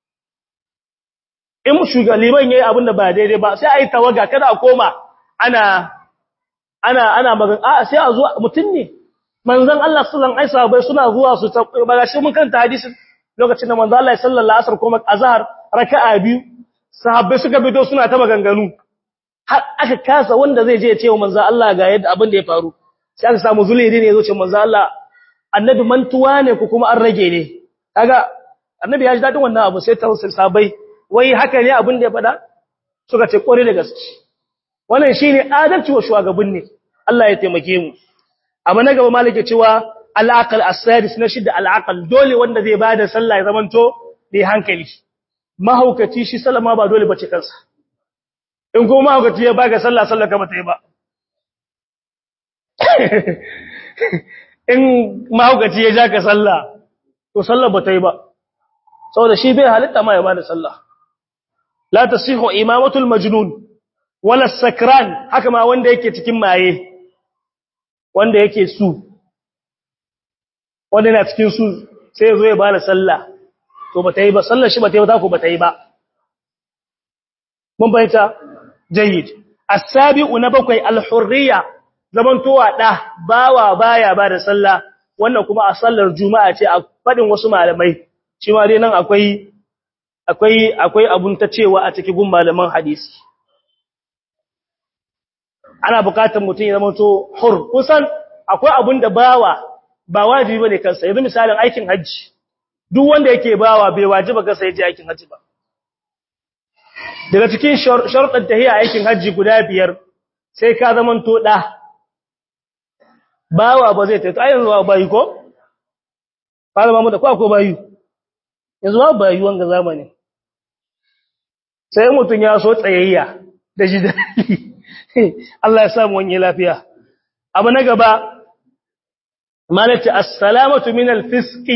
in shugaban yayi abin da ba daidai ba sai a yi tawaga kada a koma ana ana ana magan a sai a zo mutun ne manzon Allah sallallahu alaihi wasallam suna zuwa su ba shi mun kanta hadisin lokacin da manzon Allah sallallahu alaihi wasallam kuma azhar raka'a biyu sahabbai suka bido suna ta maganganu har aka kasa wanda zai je ya ce wa manzon Allah ga yadda abin da ya faru sai aka samu zulidi ne yazo ce manzon Allah annabi mantuwa ne ko kuma an rage ne kaga annabi ya ji dadin wannan abu sai ta sahabbai wai haka ne abin da ya faɗa suka ce kore da gaske wannan shine adalci wa shugaban ne Allah ya taimake mu amma na gaba malike cewa al-aqal as-sadis na shidda al-aqal dole wanda zai bada sallah ya zamanto bai hankali mahaukaci shi sallama ba dole bace kansa in kuma mahaukaci ya baka sallah sallah ka bata yi ba in mahaukaci ya ja ka sallah to sallah bata yi ba saboda shi bai halitta ma ya bada sallah la tasihu imamatul majnun wala sakran haka ma wanda yake cikin maye wanda yake su wanda yana cikin su sai ya zo ya bada sallah to bata yi ba sallar shi bata yi ba ta ko bata yi ba mun bayyana jayyid as-sabi'u na bakwai al-hurriya zaman towa da bawa baya bada sallah wannan kuma a sallar juma'a ce a fadin wasu malamai shi ma dai nan akwai akwai akwai abun ta cewa a cikin gun malaman hadisi ana bukatar mutum ya zama to hur kusan akwai abun da bawa ba wajibi bane kansa yanzu misalin aikin haji duk wanda yake bawa bai wajiba kansa ya je aikin haji ba daga cikin sharuɗan tahiyya aikin haji guda biyar sai ka zama to da bawa ba zai tafi yanzu ba bayi ko fara mamu da ko akwai bayi yanzu ba bayi wanga zamani sai mutum ya so tsayayya da shi daɗi Allah ya samu wani lafiya abu na gaba malati assalamatu min alfisqi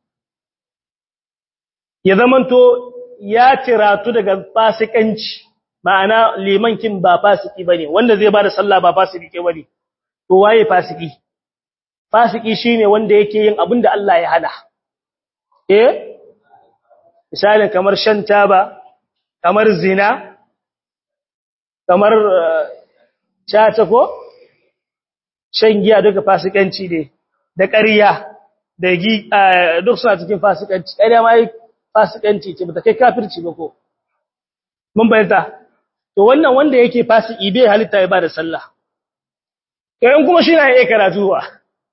ya zamanto ya tiratu daga fasikanci ma'ana liman kin ba fasiki bane wanda zai bada sallah ba fasiki ke bane to waye fasiki fasiki shine wanda yake yin abin da Allah ya hana eh misalin kamar shan taba kamar zina kamar chata ko shan giya duka fasikanci ne da ƙarya da gi duk suna cikin fasikanci ƙarya ma yi fasikanci ce ba ta kai kafirci ba ko mun bayyana to wannan wanda yake fasiki bai halitta ya ba da sallah kayan kuma shi na iya karatu ba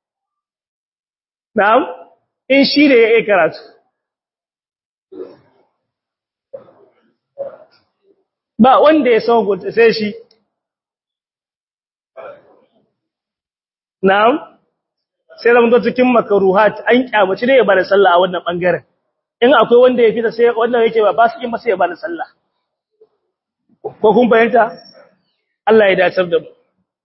na'am in shi ne ya iya karatu ba wanda ya san gunta sai shi na'am sai zama to cikin makaruhat an kyamaci ne ya bada sallah a wannan bangaren in akwai wanda ya fita sai wannan yake ba ba su kin ba sai ya bada sallah ko kun bayanta Allah ya dacar da mu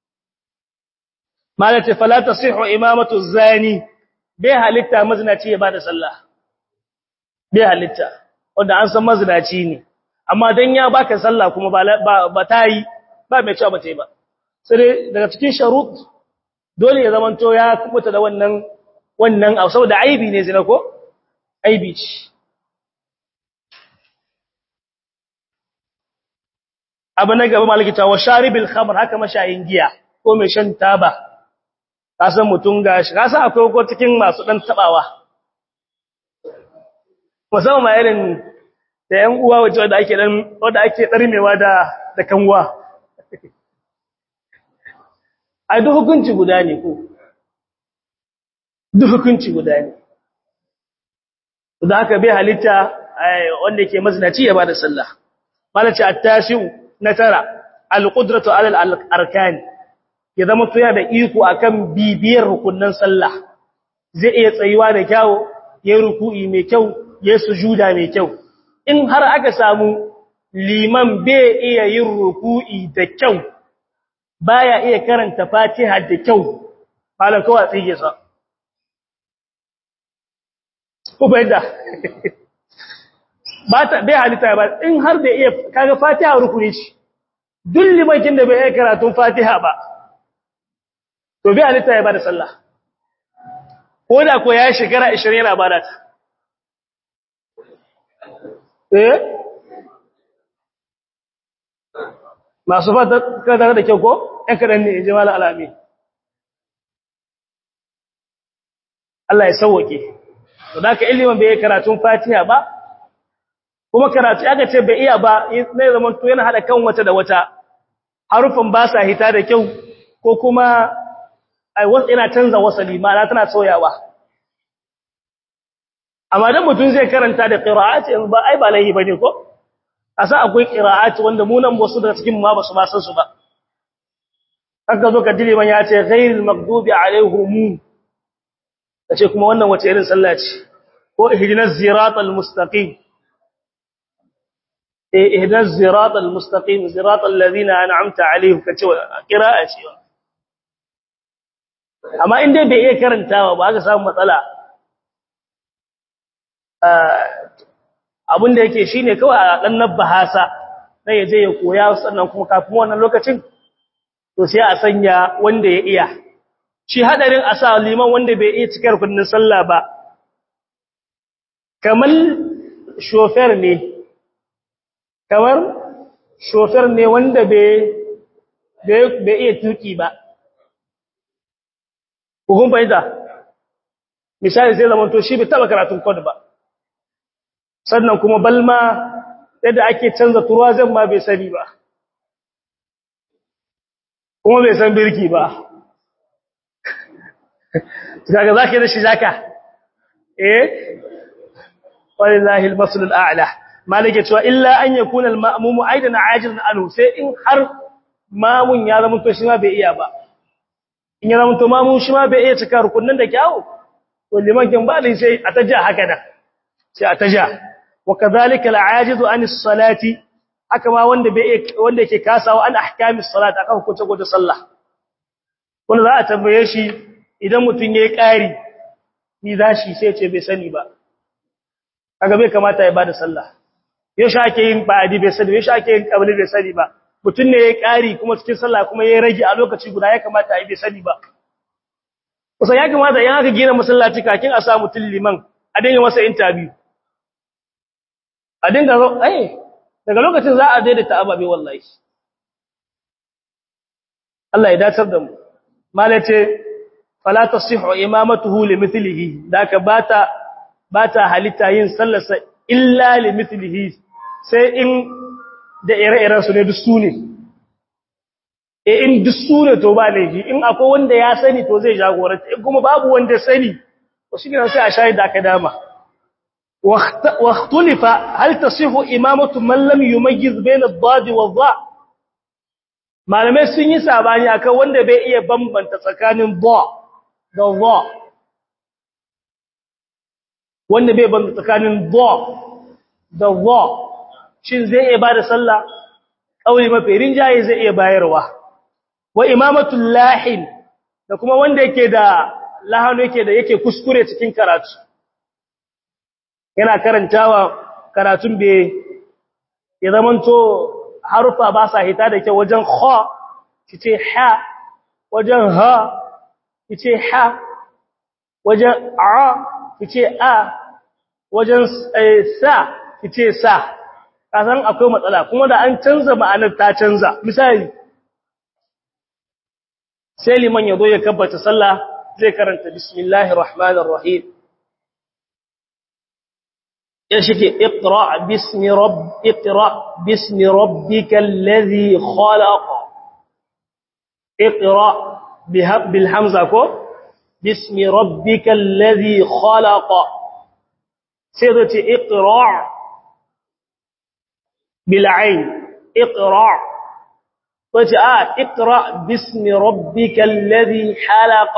malati fala tasihu imamatu zani bai halitta mazinaci ya bada sallah bai halitta wanda an san mazinaci ne amma dan ya baka sallah kuma ba ba ta yi ba mai cewa ba ta yi ba sai daga cikin sharut dole ya zamanto ya kubuta da wannan wannan abu saboda aibi ne zina ko aibi ce abu na gaba malikita wa sharibil khamr haka mashayin giya ko mai shan taba ka san mutun gashi ka san akwai ko cikin masu dan tabawa musamman ma irin da yan uwa waje wanda ake dan wanda ake darmewa da da kanwa ai duk hukunci guda ne ko duk hukunci guda ne da haka bai halitta wanda yake mazinaci ya bada sallah malaci at-tasiu na tara al-qudratu ala al-arkan ya zama tuya da iko akan bibiyar rukunnan sallah zai iya tsayuwa da kyau yayin ruku'i mai kyau yayin sujuda mai kyau in har aka samu liman bai iya yin ruku'i da kyau baya iya karanta Fatiha da kyau malan kawai tsige sa ko bai da ba ta bai halitta ba in har da iya kaga Fatiha rukuni ce duk limakin da bai iya karatun Fatiha ba to bai halitta ya bada sallah ko da ko ya shekara 20 yana bada ta eh masu fata kada da kyau ko ɗan kaɗan ne jimal alami Allah ya sauwake to da ka ilimin bai karatun fatiha ba kuma karatu aka ce bai iya ba ne zaman to yana hada kan wata da wata harufan ba sa hita da kyau ko kuma ai wasu yana canza wasali ma tana sauyawa amma dan mutum zai karanta da qira'ati ba ai ba laihi bane ko asa akwai qira'ati wanda mu nan wasu daga cikin ma ba su ba san su ba haka zo ka dile man ya ce ghairil maghdubi alaihim kace kuma wannan wace irin sallah ce ko ihdinas siratal mustaqim eh ihdinas siratal mustaqim siratal ladina an'amta alaihim kace qira'a ce amma in dai bai iya karantawa ba aka samu matsala abin da yake shine kawai a dan nabbahasa sai ya je ya koya sannan kuma kafin wannan lokacin to sai a sanya wanda ya iya shi hadarin a sa liman wanda bai iya cikar kundin sallah ba kamar shofer ne kamar shofer ne wanda bai bai iya tuki ba hukun fahimta misali sai zaman to shi bai taba karatun kod ba sannan kuma balma yadda ake canza turuwa zan ma bai sani ba kuma bai san birki ba kaga zaka da shi zaka eh wallahi al-masl al-a'la malike cewa illa an yakuna al-ma'mum aidan ajilan anhu sai in har mamun ya zama to shi ma bai iya ba in ya zama to mamun shi ma bai iya cika rukunin da kyawu to liman kin ba dai sai a taja haka da sai a taja wa kadhalika al-ajizu an as-salati haka ma wanda bai wanda yake kasawa an ahkamis salat akan hukunce gode sallah wanda za a tambaye shi idan mutun yayi ƙari ni zashi sai ce bai sani ba kaga bai kamata ya bada sallah yaushe ake yin ba'adi bai sani yaushe ake yin qabli bai sani ba mutum ne ya ƙari kuma cikin sallah kuma ya rage a lokaci guda ya kamata a yi bai sani ba kusan ya kamata yan aka gina masallaci kakin a sa mutum liman a dinga masa interview a dinga zo ai daga lokacin za a daidaita ababe wallahi Allah ya dacar da mu malace fala tasihhu imamatuhu limithlihi daka bata bata halitta yin sallarsa illa limithlihi sai in da ire-iren su ne duk su ne e in duk su ne to ba laifi in akwai wanda ya sani to zai jagoranta in kuma babu wanda sani to shi ne sai a shayi da aka dama واختلف هل تصح إمامة من لم يميز بين الضاد والضاء malamai sun yi sabani akan wanda bai iya bambanta tsakanin ba da za wanda bai bambanta tsakanin ba da za shin zai iya bada sallah kauli mafi rinjaye zai iya bayarwa wa imamatul lahin da kuma wanda yake da lahanu yake da yake kuskure cikin karatu yana karantawa karatun bai ya zamanto harufa ba sa hita da kyau wajen kha kice ha wajen ha kice ha wajen a kice a wajen sa kice sa kasan akwai matsala kuma da an canza ma'anar ta canza misali sai liman ya zo ya kabbata sallah zai karanta bismillahir rahmanir rahim يشكي اقرأ باسم رب اقرأ باسم ربك الذي خلق اقرأ بالحمزة كو باسم ربك الذي خلق سيدتي اقرأ بالعين اقرأ وجاء اقرأ باسم ربك الذي حلق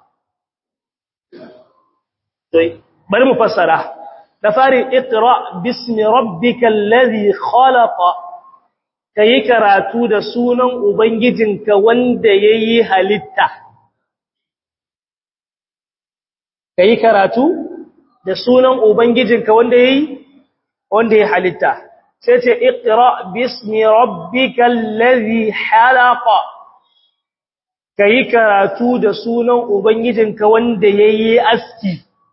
طيب بل مفسره da fari iqra bismi rabbikal ladhi khalaqa kai karatu da sunan ubangijinka wanda yayi halitta kai karatu da sunan ubangijinka wanda yayi wanda yayi halitta sai ce iqra bismi rabbikal ladhi khalaqa kai karatu da sunan ubangijinka wanda yayi aski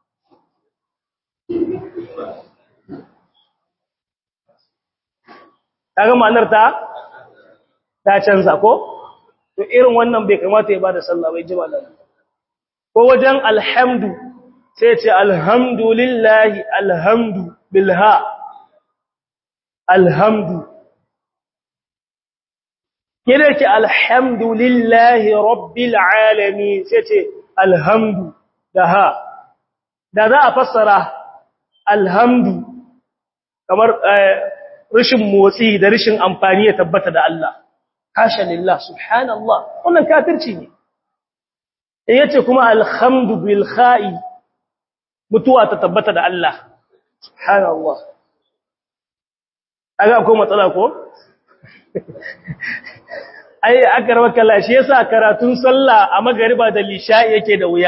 kaga ma'anar ta ta canza ko to irin wannan bai kamata ya bada sallah bai ji malam ko wajen alhamdu sai ce alhamdulillahi alhamdu bilha alhamdu kida ce alhamdulillahi rabbil alamin sai ce alhamdu da ha da za a fassara alhamdu kamar rashin motsi da rashin amfani ya tabbata da Allah hasha lillah subhanallah wannan kafirci ne in yace kuma alhamdu bil kha'i mutuwa ta tabbata da Allah subhanallah aga ko matsala ko ai akarwa kalla shi yasa karatun sallah a magariba da lisha yake da wuya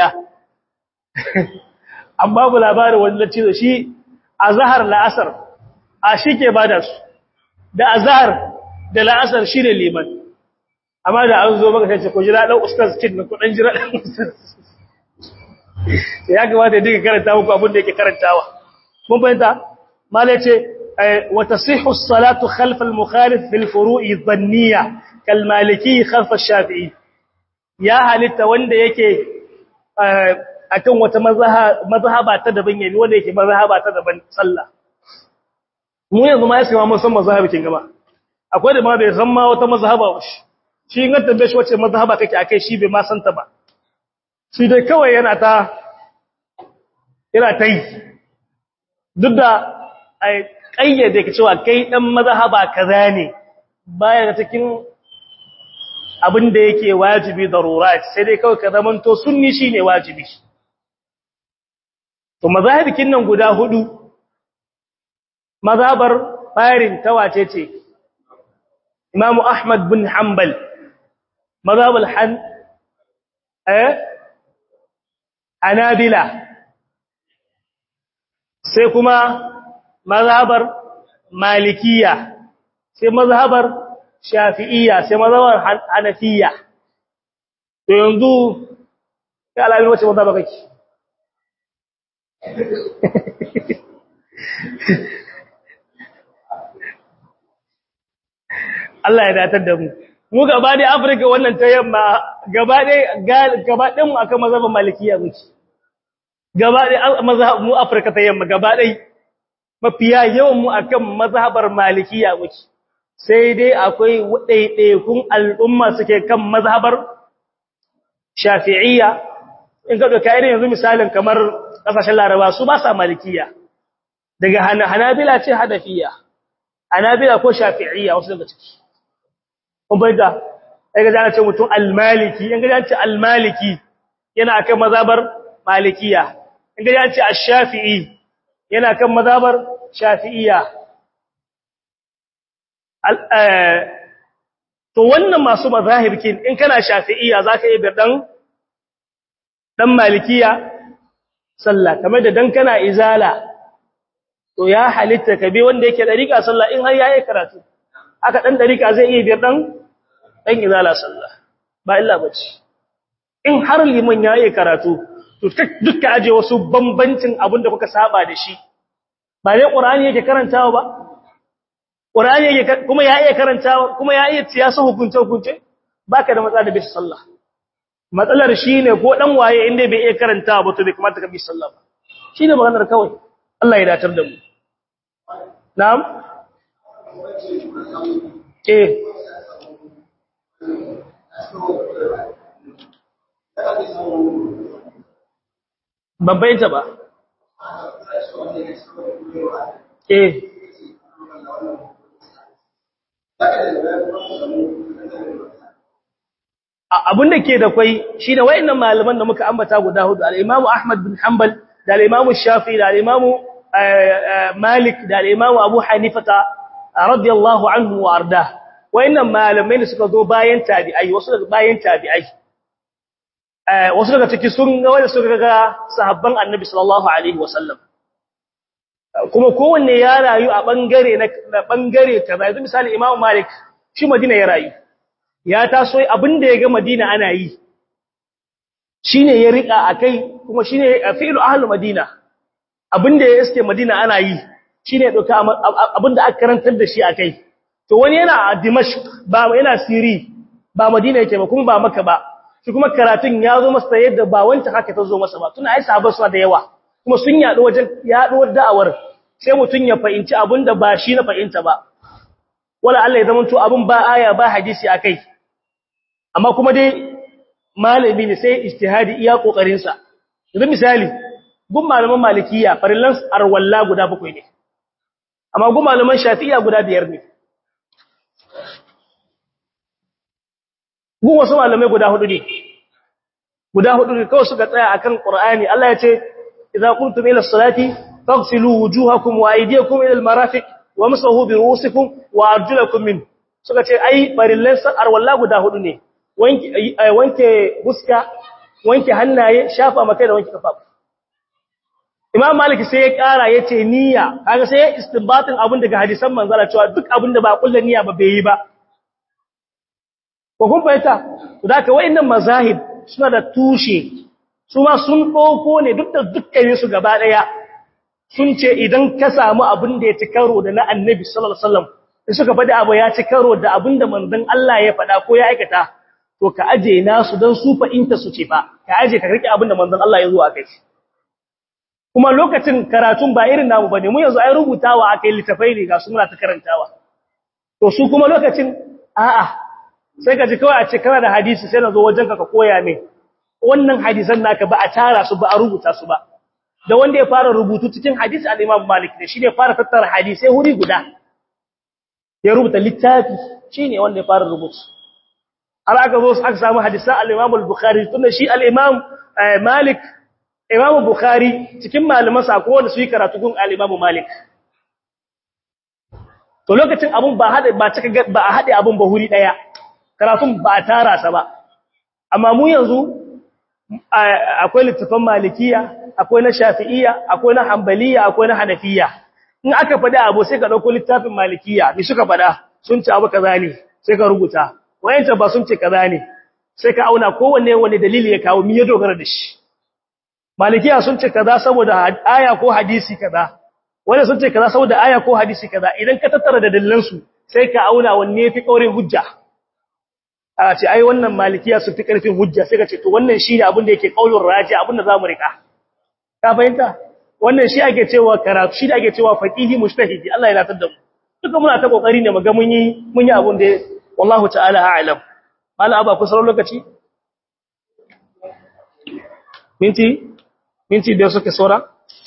amma bu labarin wanda ce shi azhar la'asar a shi ke ba da su da azhar da la'asar shi ne liman amma da an zo maka sai ku jira dan ustaz kid na ku dan jira dan ustaz ya kamata ya dinga karanta muku abin da yake karantawa mun fahimta mala yace wa tasihhu as-salatu khalf al-mukhalif fil furu'i dhanniya kal maliki khalf ash-shafi'i ya halitta wanda yake akan wata mazhaba ta daban yayi wanda yake mazhaba ta daban sallah mu yanzu ma yake ma mun san mazhabikin gaba akwai da ma bai san ma wata mazhaba ba shi shi in tambaye shi wace mazhaba kake akai shi bai ma san ta ba shi dai kawai yana ta yana ta yi duk da ai kayyade ka cewa kai dan mazhaba kaza ne baya da cikin abin da yake wajibi darurat sai dai kawai ka zamanto sunni shine wajibi to mazahibikin nan guda hudu mazhabar farin tawace ce Imam Ahmad bin Hanbal mazhabul Han eh Hanabila sai kuma mazhabar Malikiya sai mazhabar shafi'iyya sai mazhabar hanafiyya to yanzu kai alamin wace mazhaba kake Allah ya datar da mu mu gaba da Afirka wannan ta yamma gaba da gaba ɗin mu akan mazhabin malikiya muke gaba da mazhab mu Afirka ta yamma gaba dai mafiya yawan mu akan mazhabar malikiya muke sai dai akwai ɗaiɗaikun al'umma suke kan mazhabar shafi'iyya in ka ɗauka irin yanzu misalin kamar ƙasashen laraba su ba sa malikiya daga hanabila ce hadafiya hanabila ko shafi'iyya wasu daga ciki kun bai da ya ga jana ce mutum almaliki in ga jana ce almaliki yana kan mazhabar malikiya in ga jana ce ash-shafi'i yana kan mazhabar shafi'iyya to wannan masu mazahibkin in kana shafi'iyya zaka yi bir dan dan malikiya sallah kamar da dan kana izala to ya halitta ka bi wanda yake dariƙa sallah in har yayi karatu aka dan dariƙa zai iya bir dan dan izala sallah ba illa bace in har liman yayi karatu to dukkan aje wasu bambancin abin da kuka saba da shi ba dai qur'ani yake karantawa ba qur'ani yake kuma ya iya karantawa kuma ya iya siyasa hukunce hukunce baka da matsala da bi sallah matsalar shine ko dan waye inda bai iya karantawa ba to bai kamata ka bi sallah ba shine maganar kawai Allah ya datar da mu na'am eh babbai ta ba eh abin da ke da kwai shi da wayannan malaman da muka ambata guda hudu al-Imam Ahmad bin Hanbal da al-Imam Shafi'i da al-Imam Malik da al-Imam Abu Hanifa radiyallahu anhu wa arda wayannan malamai da suka zo bayan tabi'ai wasu daga bayan tabi'ai wasu daga ciki sun ga wanda suka ga sahabban Annabi sallallahu alaihi wasallam kuma kowanne ya rayu a bangare na bangare kaza yanzu misali Imam Malik shi Madina ya rayu ya taso abinda ya ga Madina ana yi shine ya rika akai kuma shine fi'lu ahli Madina abinda ya iske Madina ana yi shine ya dauka abinda aka karantar da shi akai to wani yana a Dimashq ba yana Siri ba Madina yake ba kuma ba Makka ba shi kuma karatun ya zo masa yadda ba wancan haka ta zo masa ba tuna ai sahabbai suna da yawa kuma sun yaɗo wajen yaɗuwar da'awar sai mutun ya fahimci abinda ba shi na fahimta ba wala Allah ya zamanto abin ba aya ba hadisi akai amma kuma dai malami ne sai ijtihadi iya kokarin sa yanzu misali gun malaman malikiya farillan arwalla guda bakwai ne amma gun malaman shafi'iyya guda biyar ne gun wasu malamai guda hudu ne guda hudu ne kawai suka tsaya akan qur'ani Allah ya ce idza qumtum ila as-salati faghsilu wujuhakum wa aydiyakum ila al-marafiq wamsahu bi ru'usikum wa arjulakum min suka ce ai farillan arwalla guda hudu ne wanke wanke huska wanke hannaye shafa makai da wanke kafa Imam Malik sai ya kara yace niyya kaga sai ya istinbatin abin daga hadisan manzala cewa duk abin da ba kullu niyya ba bai yi ba ko kun fahimta to da ka wayannan mazahib suna da tushe su ma sun dauko ne duk da dukkanin su gaba daya sun ce idan ka samu abin da ya ci karo da na Annabi sallallahu alaihi wasallam in suka faɗi abu ya ci karo da abin da manzon Allah ya faɗa ko ya aikata to ka aje nasu dan su fa'inta su ce ba ka aje ka rike abin da manzon Allah ya zo a kai kuma lokacin karatun ba irin namu bane mu yanzu ai rubutawa akai litafai ne ga su muna ta karantawa to su kuma lokacin a'a sai ka ji kawai a ce kana da hadisi sai na zo wajenka ka koya min wannan hadisan naka ba a tara su ba a rubuta su ba da wanda ya fara rubutu cikin hadisi al-Imam Malik ne shi ne fara tattara hadisai wuri guda ya rubuta littafi shine wanda ya fara rubutu har aka zo aka samu hadisan al-Imam al-Bukhari tunda shi al-Imam Malik Imam Bukhari cikin malaman sa ko wanda su yi karatu gun al-Imam Malik to lokacin abun ba hada ba cika ba a hade abun ba huri daya karatun ba a tara sa ba amma mu yanzu akwai littafan malikiya akwai na shafi'iyya akwai na hanbaliya akwai na hanafiya in aka faɗi abu sai ka ɗauko littafin malikiya ni suka faɗa sun ci abu kaza ne sai ka rubuta wayanta ba sun ce kaza ne sai ka auna kowanne wani dalili ya kawo mi ya dogara da shi malikiya sun ce kaza saboda aya ko hadisi kaza wanda sun ce kaza saboda aya ko hadisi kaza idan ka tattara da dalilan su sai ka auna wanne yafi kaurin hujja a ce ai wannan malikiya sun fi karfin hujja sai ka ce to wannan shine abin da yake kaulur raji abin da zamu rika ka fahimta wannan shi ake cewa karatu shi da ake cewa faqihi mujtahidi Allah ya latar da mu duka muna ta kokari ne muga mun yi mun yi abun da wallahu ta'ala a'lam mala aba ku sauran lokaci minti minti da suke saura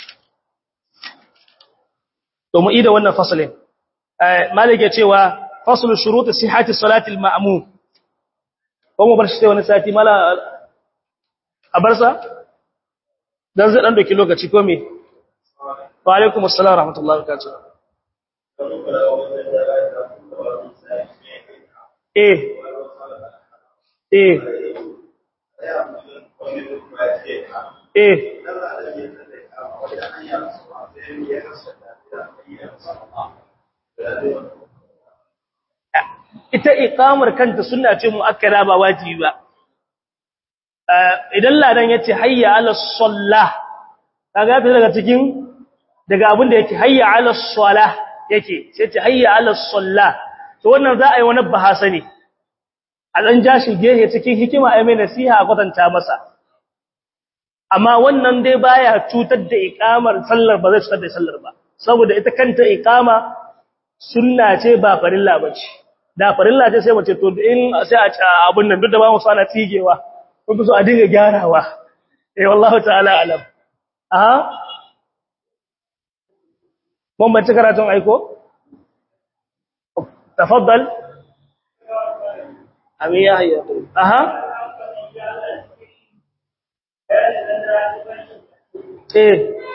to mu ida wannan fasalin eh malike cewa faslu shurut sihhati salati al-ma'mum ko mu bar shi wani sati mala a barsa dan zai dan doki lokaci ko me wa alaikum assalam rahmatullahi wa barakatuh eh eh eh ita iqamar kanta sunna ce muakkada ba wajibi ba idan ladan yace hayya ala sallah kaga ta daga cikin daga abin da yake hayya ala salah yake sai ce hayya ala sallah to wannan za a yi wani bahasa ne a dan jashi gehe cikin hikima ai mai nasiha a kwatanta masa amma wannan dai baya cutar da iqamar sallar ba zai cutar da sallar ba saboda ita kanta iqama sunna ce ba farilla bace da farilla ce sai mace to in sai a ci abun nan duk da ba mu sana tigewa kun fi so a dinga gyarawa eh wallahi ta'ala alam aha mun bace karatun aiko tafaddal amiya hayya aha eh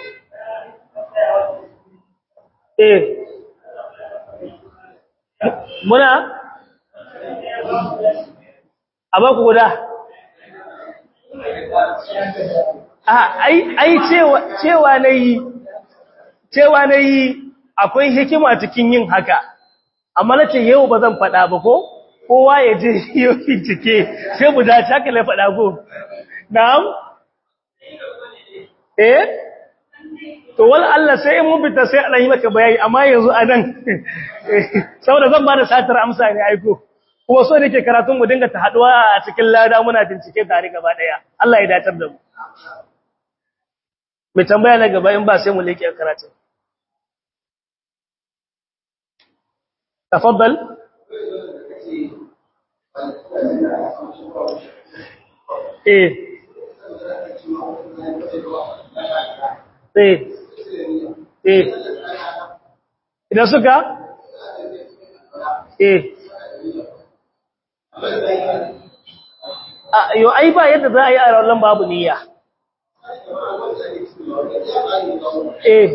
eh muna abaku guda ai ai cewa cewa nayi cewa nayi akwai hikima cikin yin haka amma nace yau bazan fada ba ko kowa ya je yau bincike sai mu dace haka la fada ko na'am eh to wal Allah sai mun fita sai Allah yi maka bayani amma yanzu anan saboda zan bada satar amsa ne aiko kuma so nake karatun mu dinga ta haduwa a cikin lada muna bincike tare gaba daya Allah ya datar da mu mai tambaya na gaba in ba sai mu leke karatun tafaddal eh eh eh idan suka eh a yo ai ba yadda za a yi a rawar babu niyya eh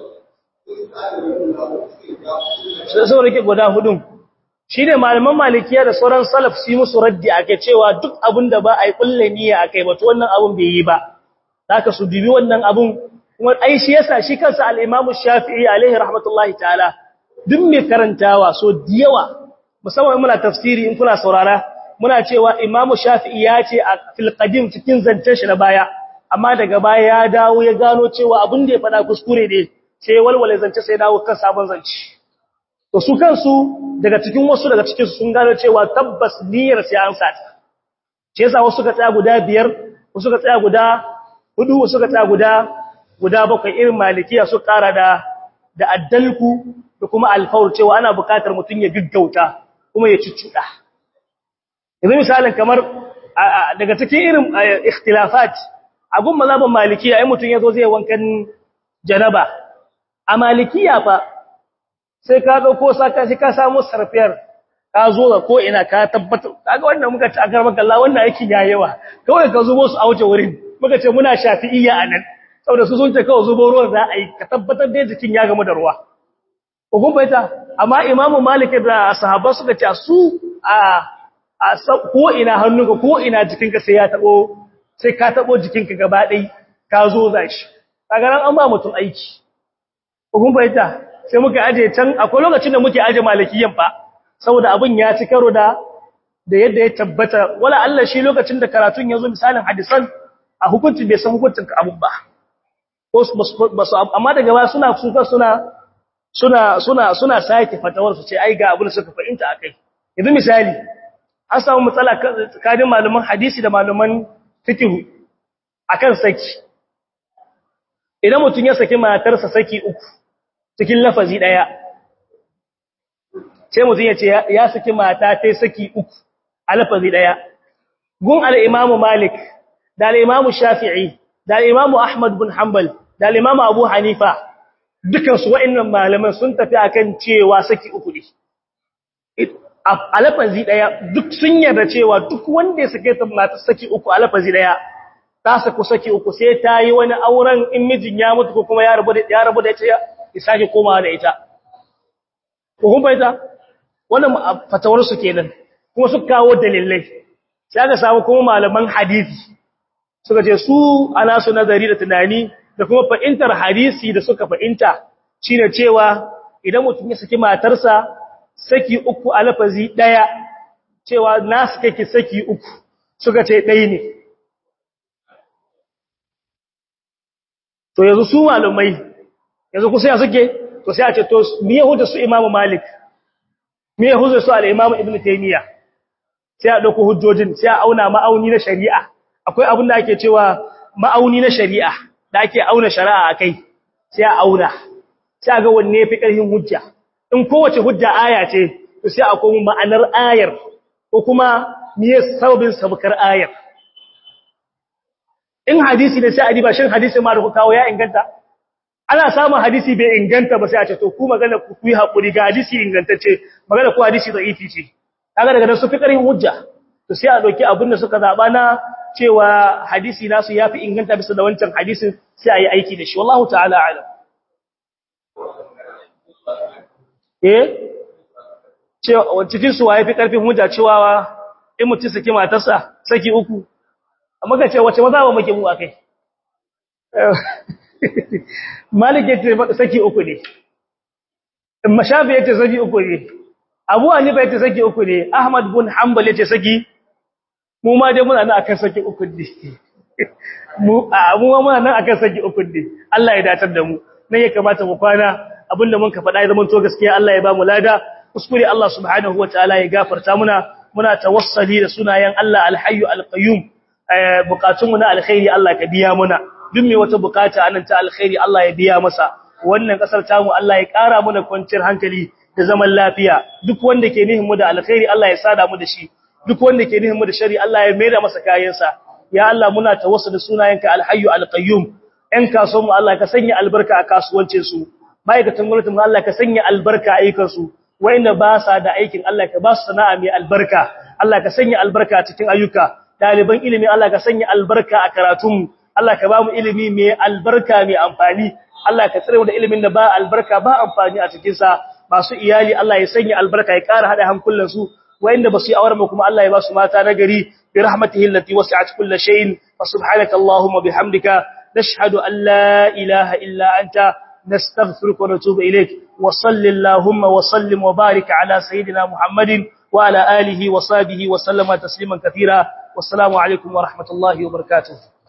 sai rike guda hudun shi ne malaman malikiya da sauran salaf su yi musu raddi ake cewa duk abin da ba a yi kulle niyya a kai batu wannan abin bai yi ba za ka su dubi wannan abin kuma ai shi yasa shi kansa al-Imam Shafi'i alaihi rahmatullahi ta'ala duk mai karantawa so diyawa musamman muna tafsiri in kuna saurara muna cewa Imam Shafi'i ya ce a fil qadim cikin zancen shi na baya amma daga baya ya dawo ya gano cewa abin da ya fada kuskure ne sai walwale zance sai dawo kan sabon zance to su kansu daga cikin wasu daga cikin su sun gano cewa tabbas niyyar sai an sata shi yasa wasu ka tsaya guda biyar wasu ka tsaya guda hudu wasu ka tsaya guda guda bakwai irin malikiya su kara da da addalku da kuma alfaul cewa ana buƙatar mutum ya gaggauta kuma ya cuccuda yanzu misalin kamar daga cikin irin ikhtilafat abun mazhaban malikiya ai mutum yazo zai wankan janaba a malikiya fa sai ka dauko saka sai ka samu sarfiyar ka zo ga ko ina ka tabbata kaga wannan muka ci a garban Allah wannan aikin yayewa kawai ka zubo su a wuce wurin muka ce muna shafi'iyya anan saboda su sun ce kawai zubo ruwan za a yi ka tabbatar da jikin ya gamu da ruwa hukun baita amma imamu malik da sahabba suka ce su a a ko ina hannunka ko ina jikinka sai ya tabo sai ka tabo jikinka gaba ɗai ka zo za shi kaga nan an ba mutum aiki hukun baita sai muka aje can akwai lokacin da muke aje malikiyan fa saboda abin ya ci karo da da yadda ya tabbata wala Allah shi lokacin da karatun yazo misalin hadisan a hukunci bai san hukuncin abun ba ko basu amma daga ba suna suka suna suna suna suna sake fatawar su ce ai ga abin da suka fahimta akai yanzu misali an samu matsala tsakanin malaman hadisi da malaman fiqh akan saki idan mutum ya saki matarsa saki uku cikin lafazi daya sai mutum ya ce ya saki mata ta saki uku a lafazi daya gun al-imamu malik da al-imamu shafi'i da al-imamu ahmad bin hanbal da al-imamu abu hanifa dukan su wa'annan malaman sun tafi akan cewa saki uku ne a lafazi daya duk sun yarda cewa duk wanda ya sake ta mata saki uku a lafazi daya ta saku saki uku sai ta yi wani auren in mijin ya mutu ko kuma ya rabu da ya rabu da ita ya sake komawa da ita ko kun baita wannan fatawar su kenan kuma su kawo dalilai sai aka samu kuma malaman hadisi suka ce su ana su nazari da tunani da kuma fahimtar hadisi da suka fahimta shine cewa idan mutum ya saki matarsa saki uku a lafazi daya cewa na suka ki saki uku suka ce ɗaya ne to yanzu su malumai yanzu kusa ya suke to sai a ce to me yahuda su imamu malik me yahuda su al-imamu ibnu taymiya sai a dauko hujjojin sai a auna ma'auni na shari'a akwai abin da ake cewa ma'auni na shari'a da ake auna shari'a akai sai a auna sai ga wanne yafi karfin hujja in kowace hujja aya ce to sai a komo ma'anar ayar ko kuma miye sababin sabkar ayar in hadisi ne sai a diba shin hadisi ma da ku kawo ya inganta ana samun hadisi bai inganta ba sai a ce to ku magana ku yi hakuri ga hadisi ingantacce magana ku hadisi da'ifi ce kaga daga nan su fi karin hujja to sai a dauki abin da suka zaba na cewa hadisi nasu yafi inganta bisa da wancan hadisin sai a yi aiki da shi wallahu ta'ala alam eh cewa cikin su waye fi karfin hujja cewa in mutum saki matarsa saki uku amma ka ce wace maza ba muke mu akai malik yace saki uku ne mashafi yace saki uku ne abu hanifa yace saki uku ne ahmad bin hanbal yace saki mu ma dai muna nan akan saki uku ne mu mu ma muna nan akan saki uku ne Allah ya datar da mu nan ya kamata mu kwana abinda mun ka faɗa ya zama to gaskiya Allah ya ba mu lada kuskure Allah subhanahu wataala ya gafarta muna muna tawassali da sunayen Allah alhayyu alqayyum bukatunmu na alkhairi Allah ka biya muna duk mai wata bukata anan ta alkhairi Allah ya biya masa wannan kasar tamu Allah ya ƙara mana kwanciyar hankali da zaman lafiya duk wanda ke nihin mu da alkhairi Allah ya sada mu da shi duk wanda ke nihin mu da shari Allah ya maida masa kayansa ya Allah muna tawassul da sunayenka alhayyu alqayyum ɗan kasuwan mu Allah ka sanya albarka a kasuwancin su ma'aikatan gwamnatin mu Allah ka sanya albarka a ayyukan su wanda ba sa da aikin Allah ka ba su sana'a mai albarka Allah ka sanya albarka a cikin ayyuka ɗaliban ilimi Allah ka sanya albarka a karatunmu Allah ka ba mu ilimi mai albarka mai amfani Allah ka tsare mu da ilimin da ba albarka ba amfani a cikin sa masu iyali Allah ya sanya albarka ya ƙara hada hankulan su wayanda ba su yi aure mu kuma Allah ya ba su mata na gari bi rahmatihi allati wasi'at kulli shay'in fa subhanaka allahumma bihamdika nashhadu an la ilaha illa anta nastaghfiruka wa natubu ilayk wa sallallahu wa sallim wa barik ala sayidina muhammadin وعلى آله وصحبه وسلم تسليما كثيرا والسلام عليكم ورحمة الله وبركاته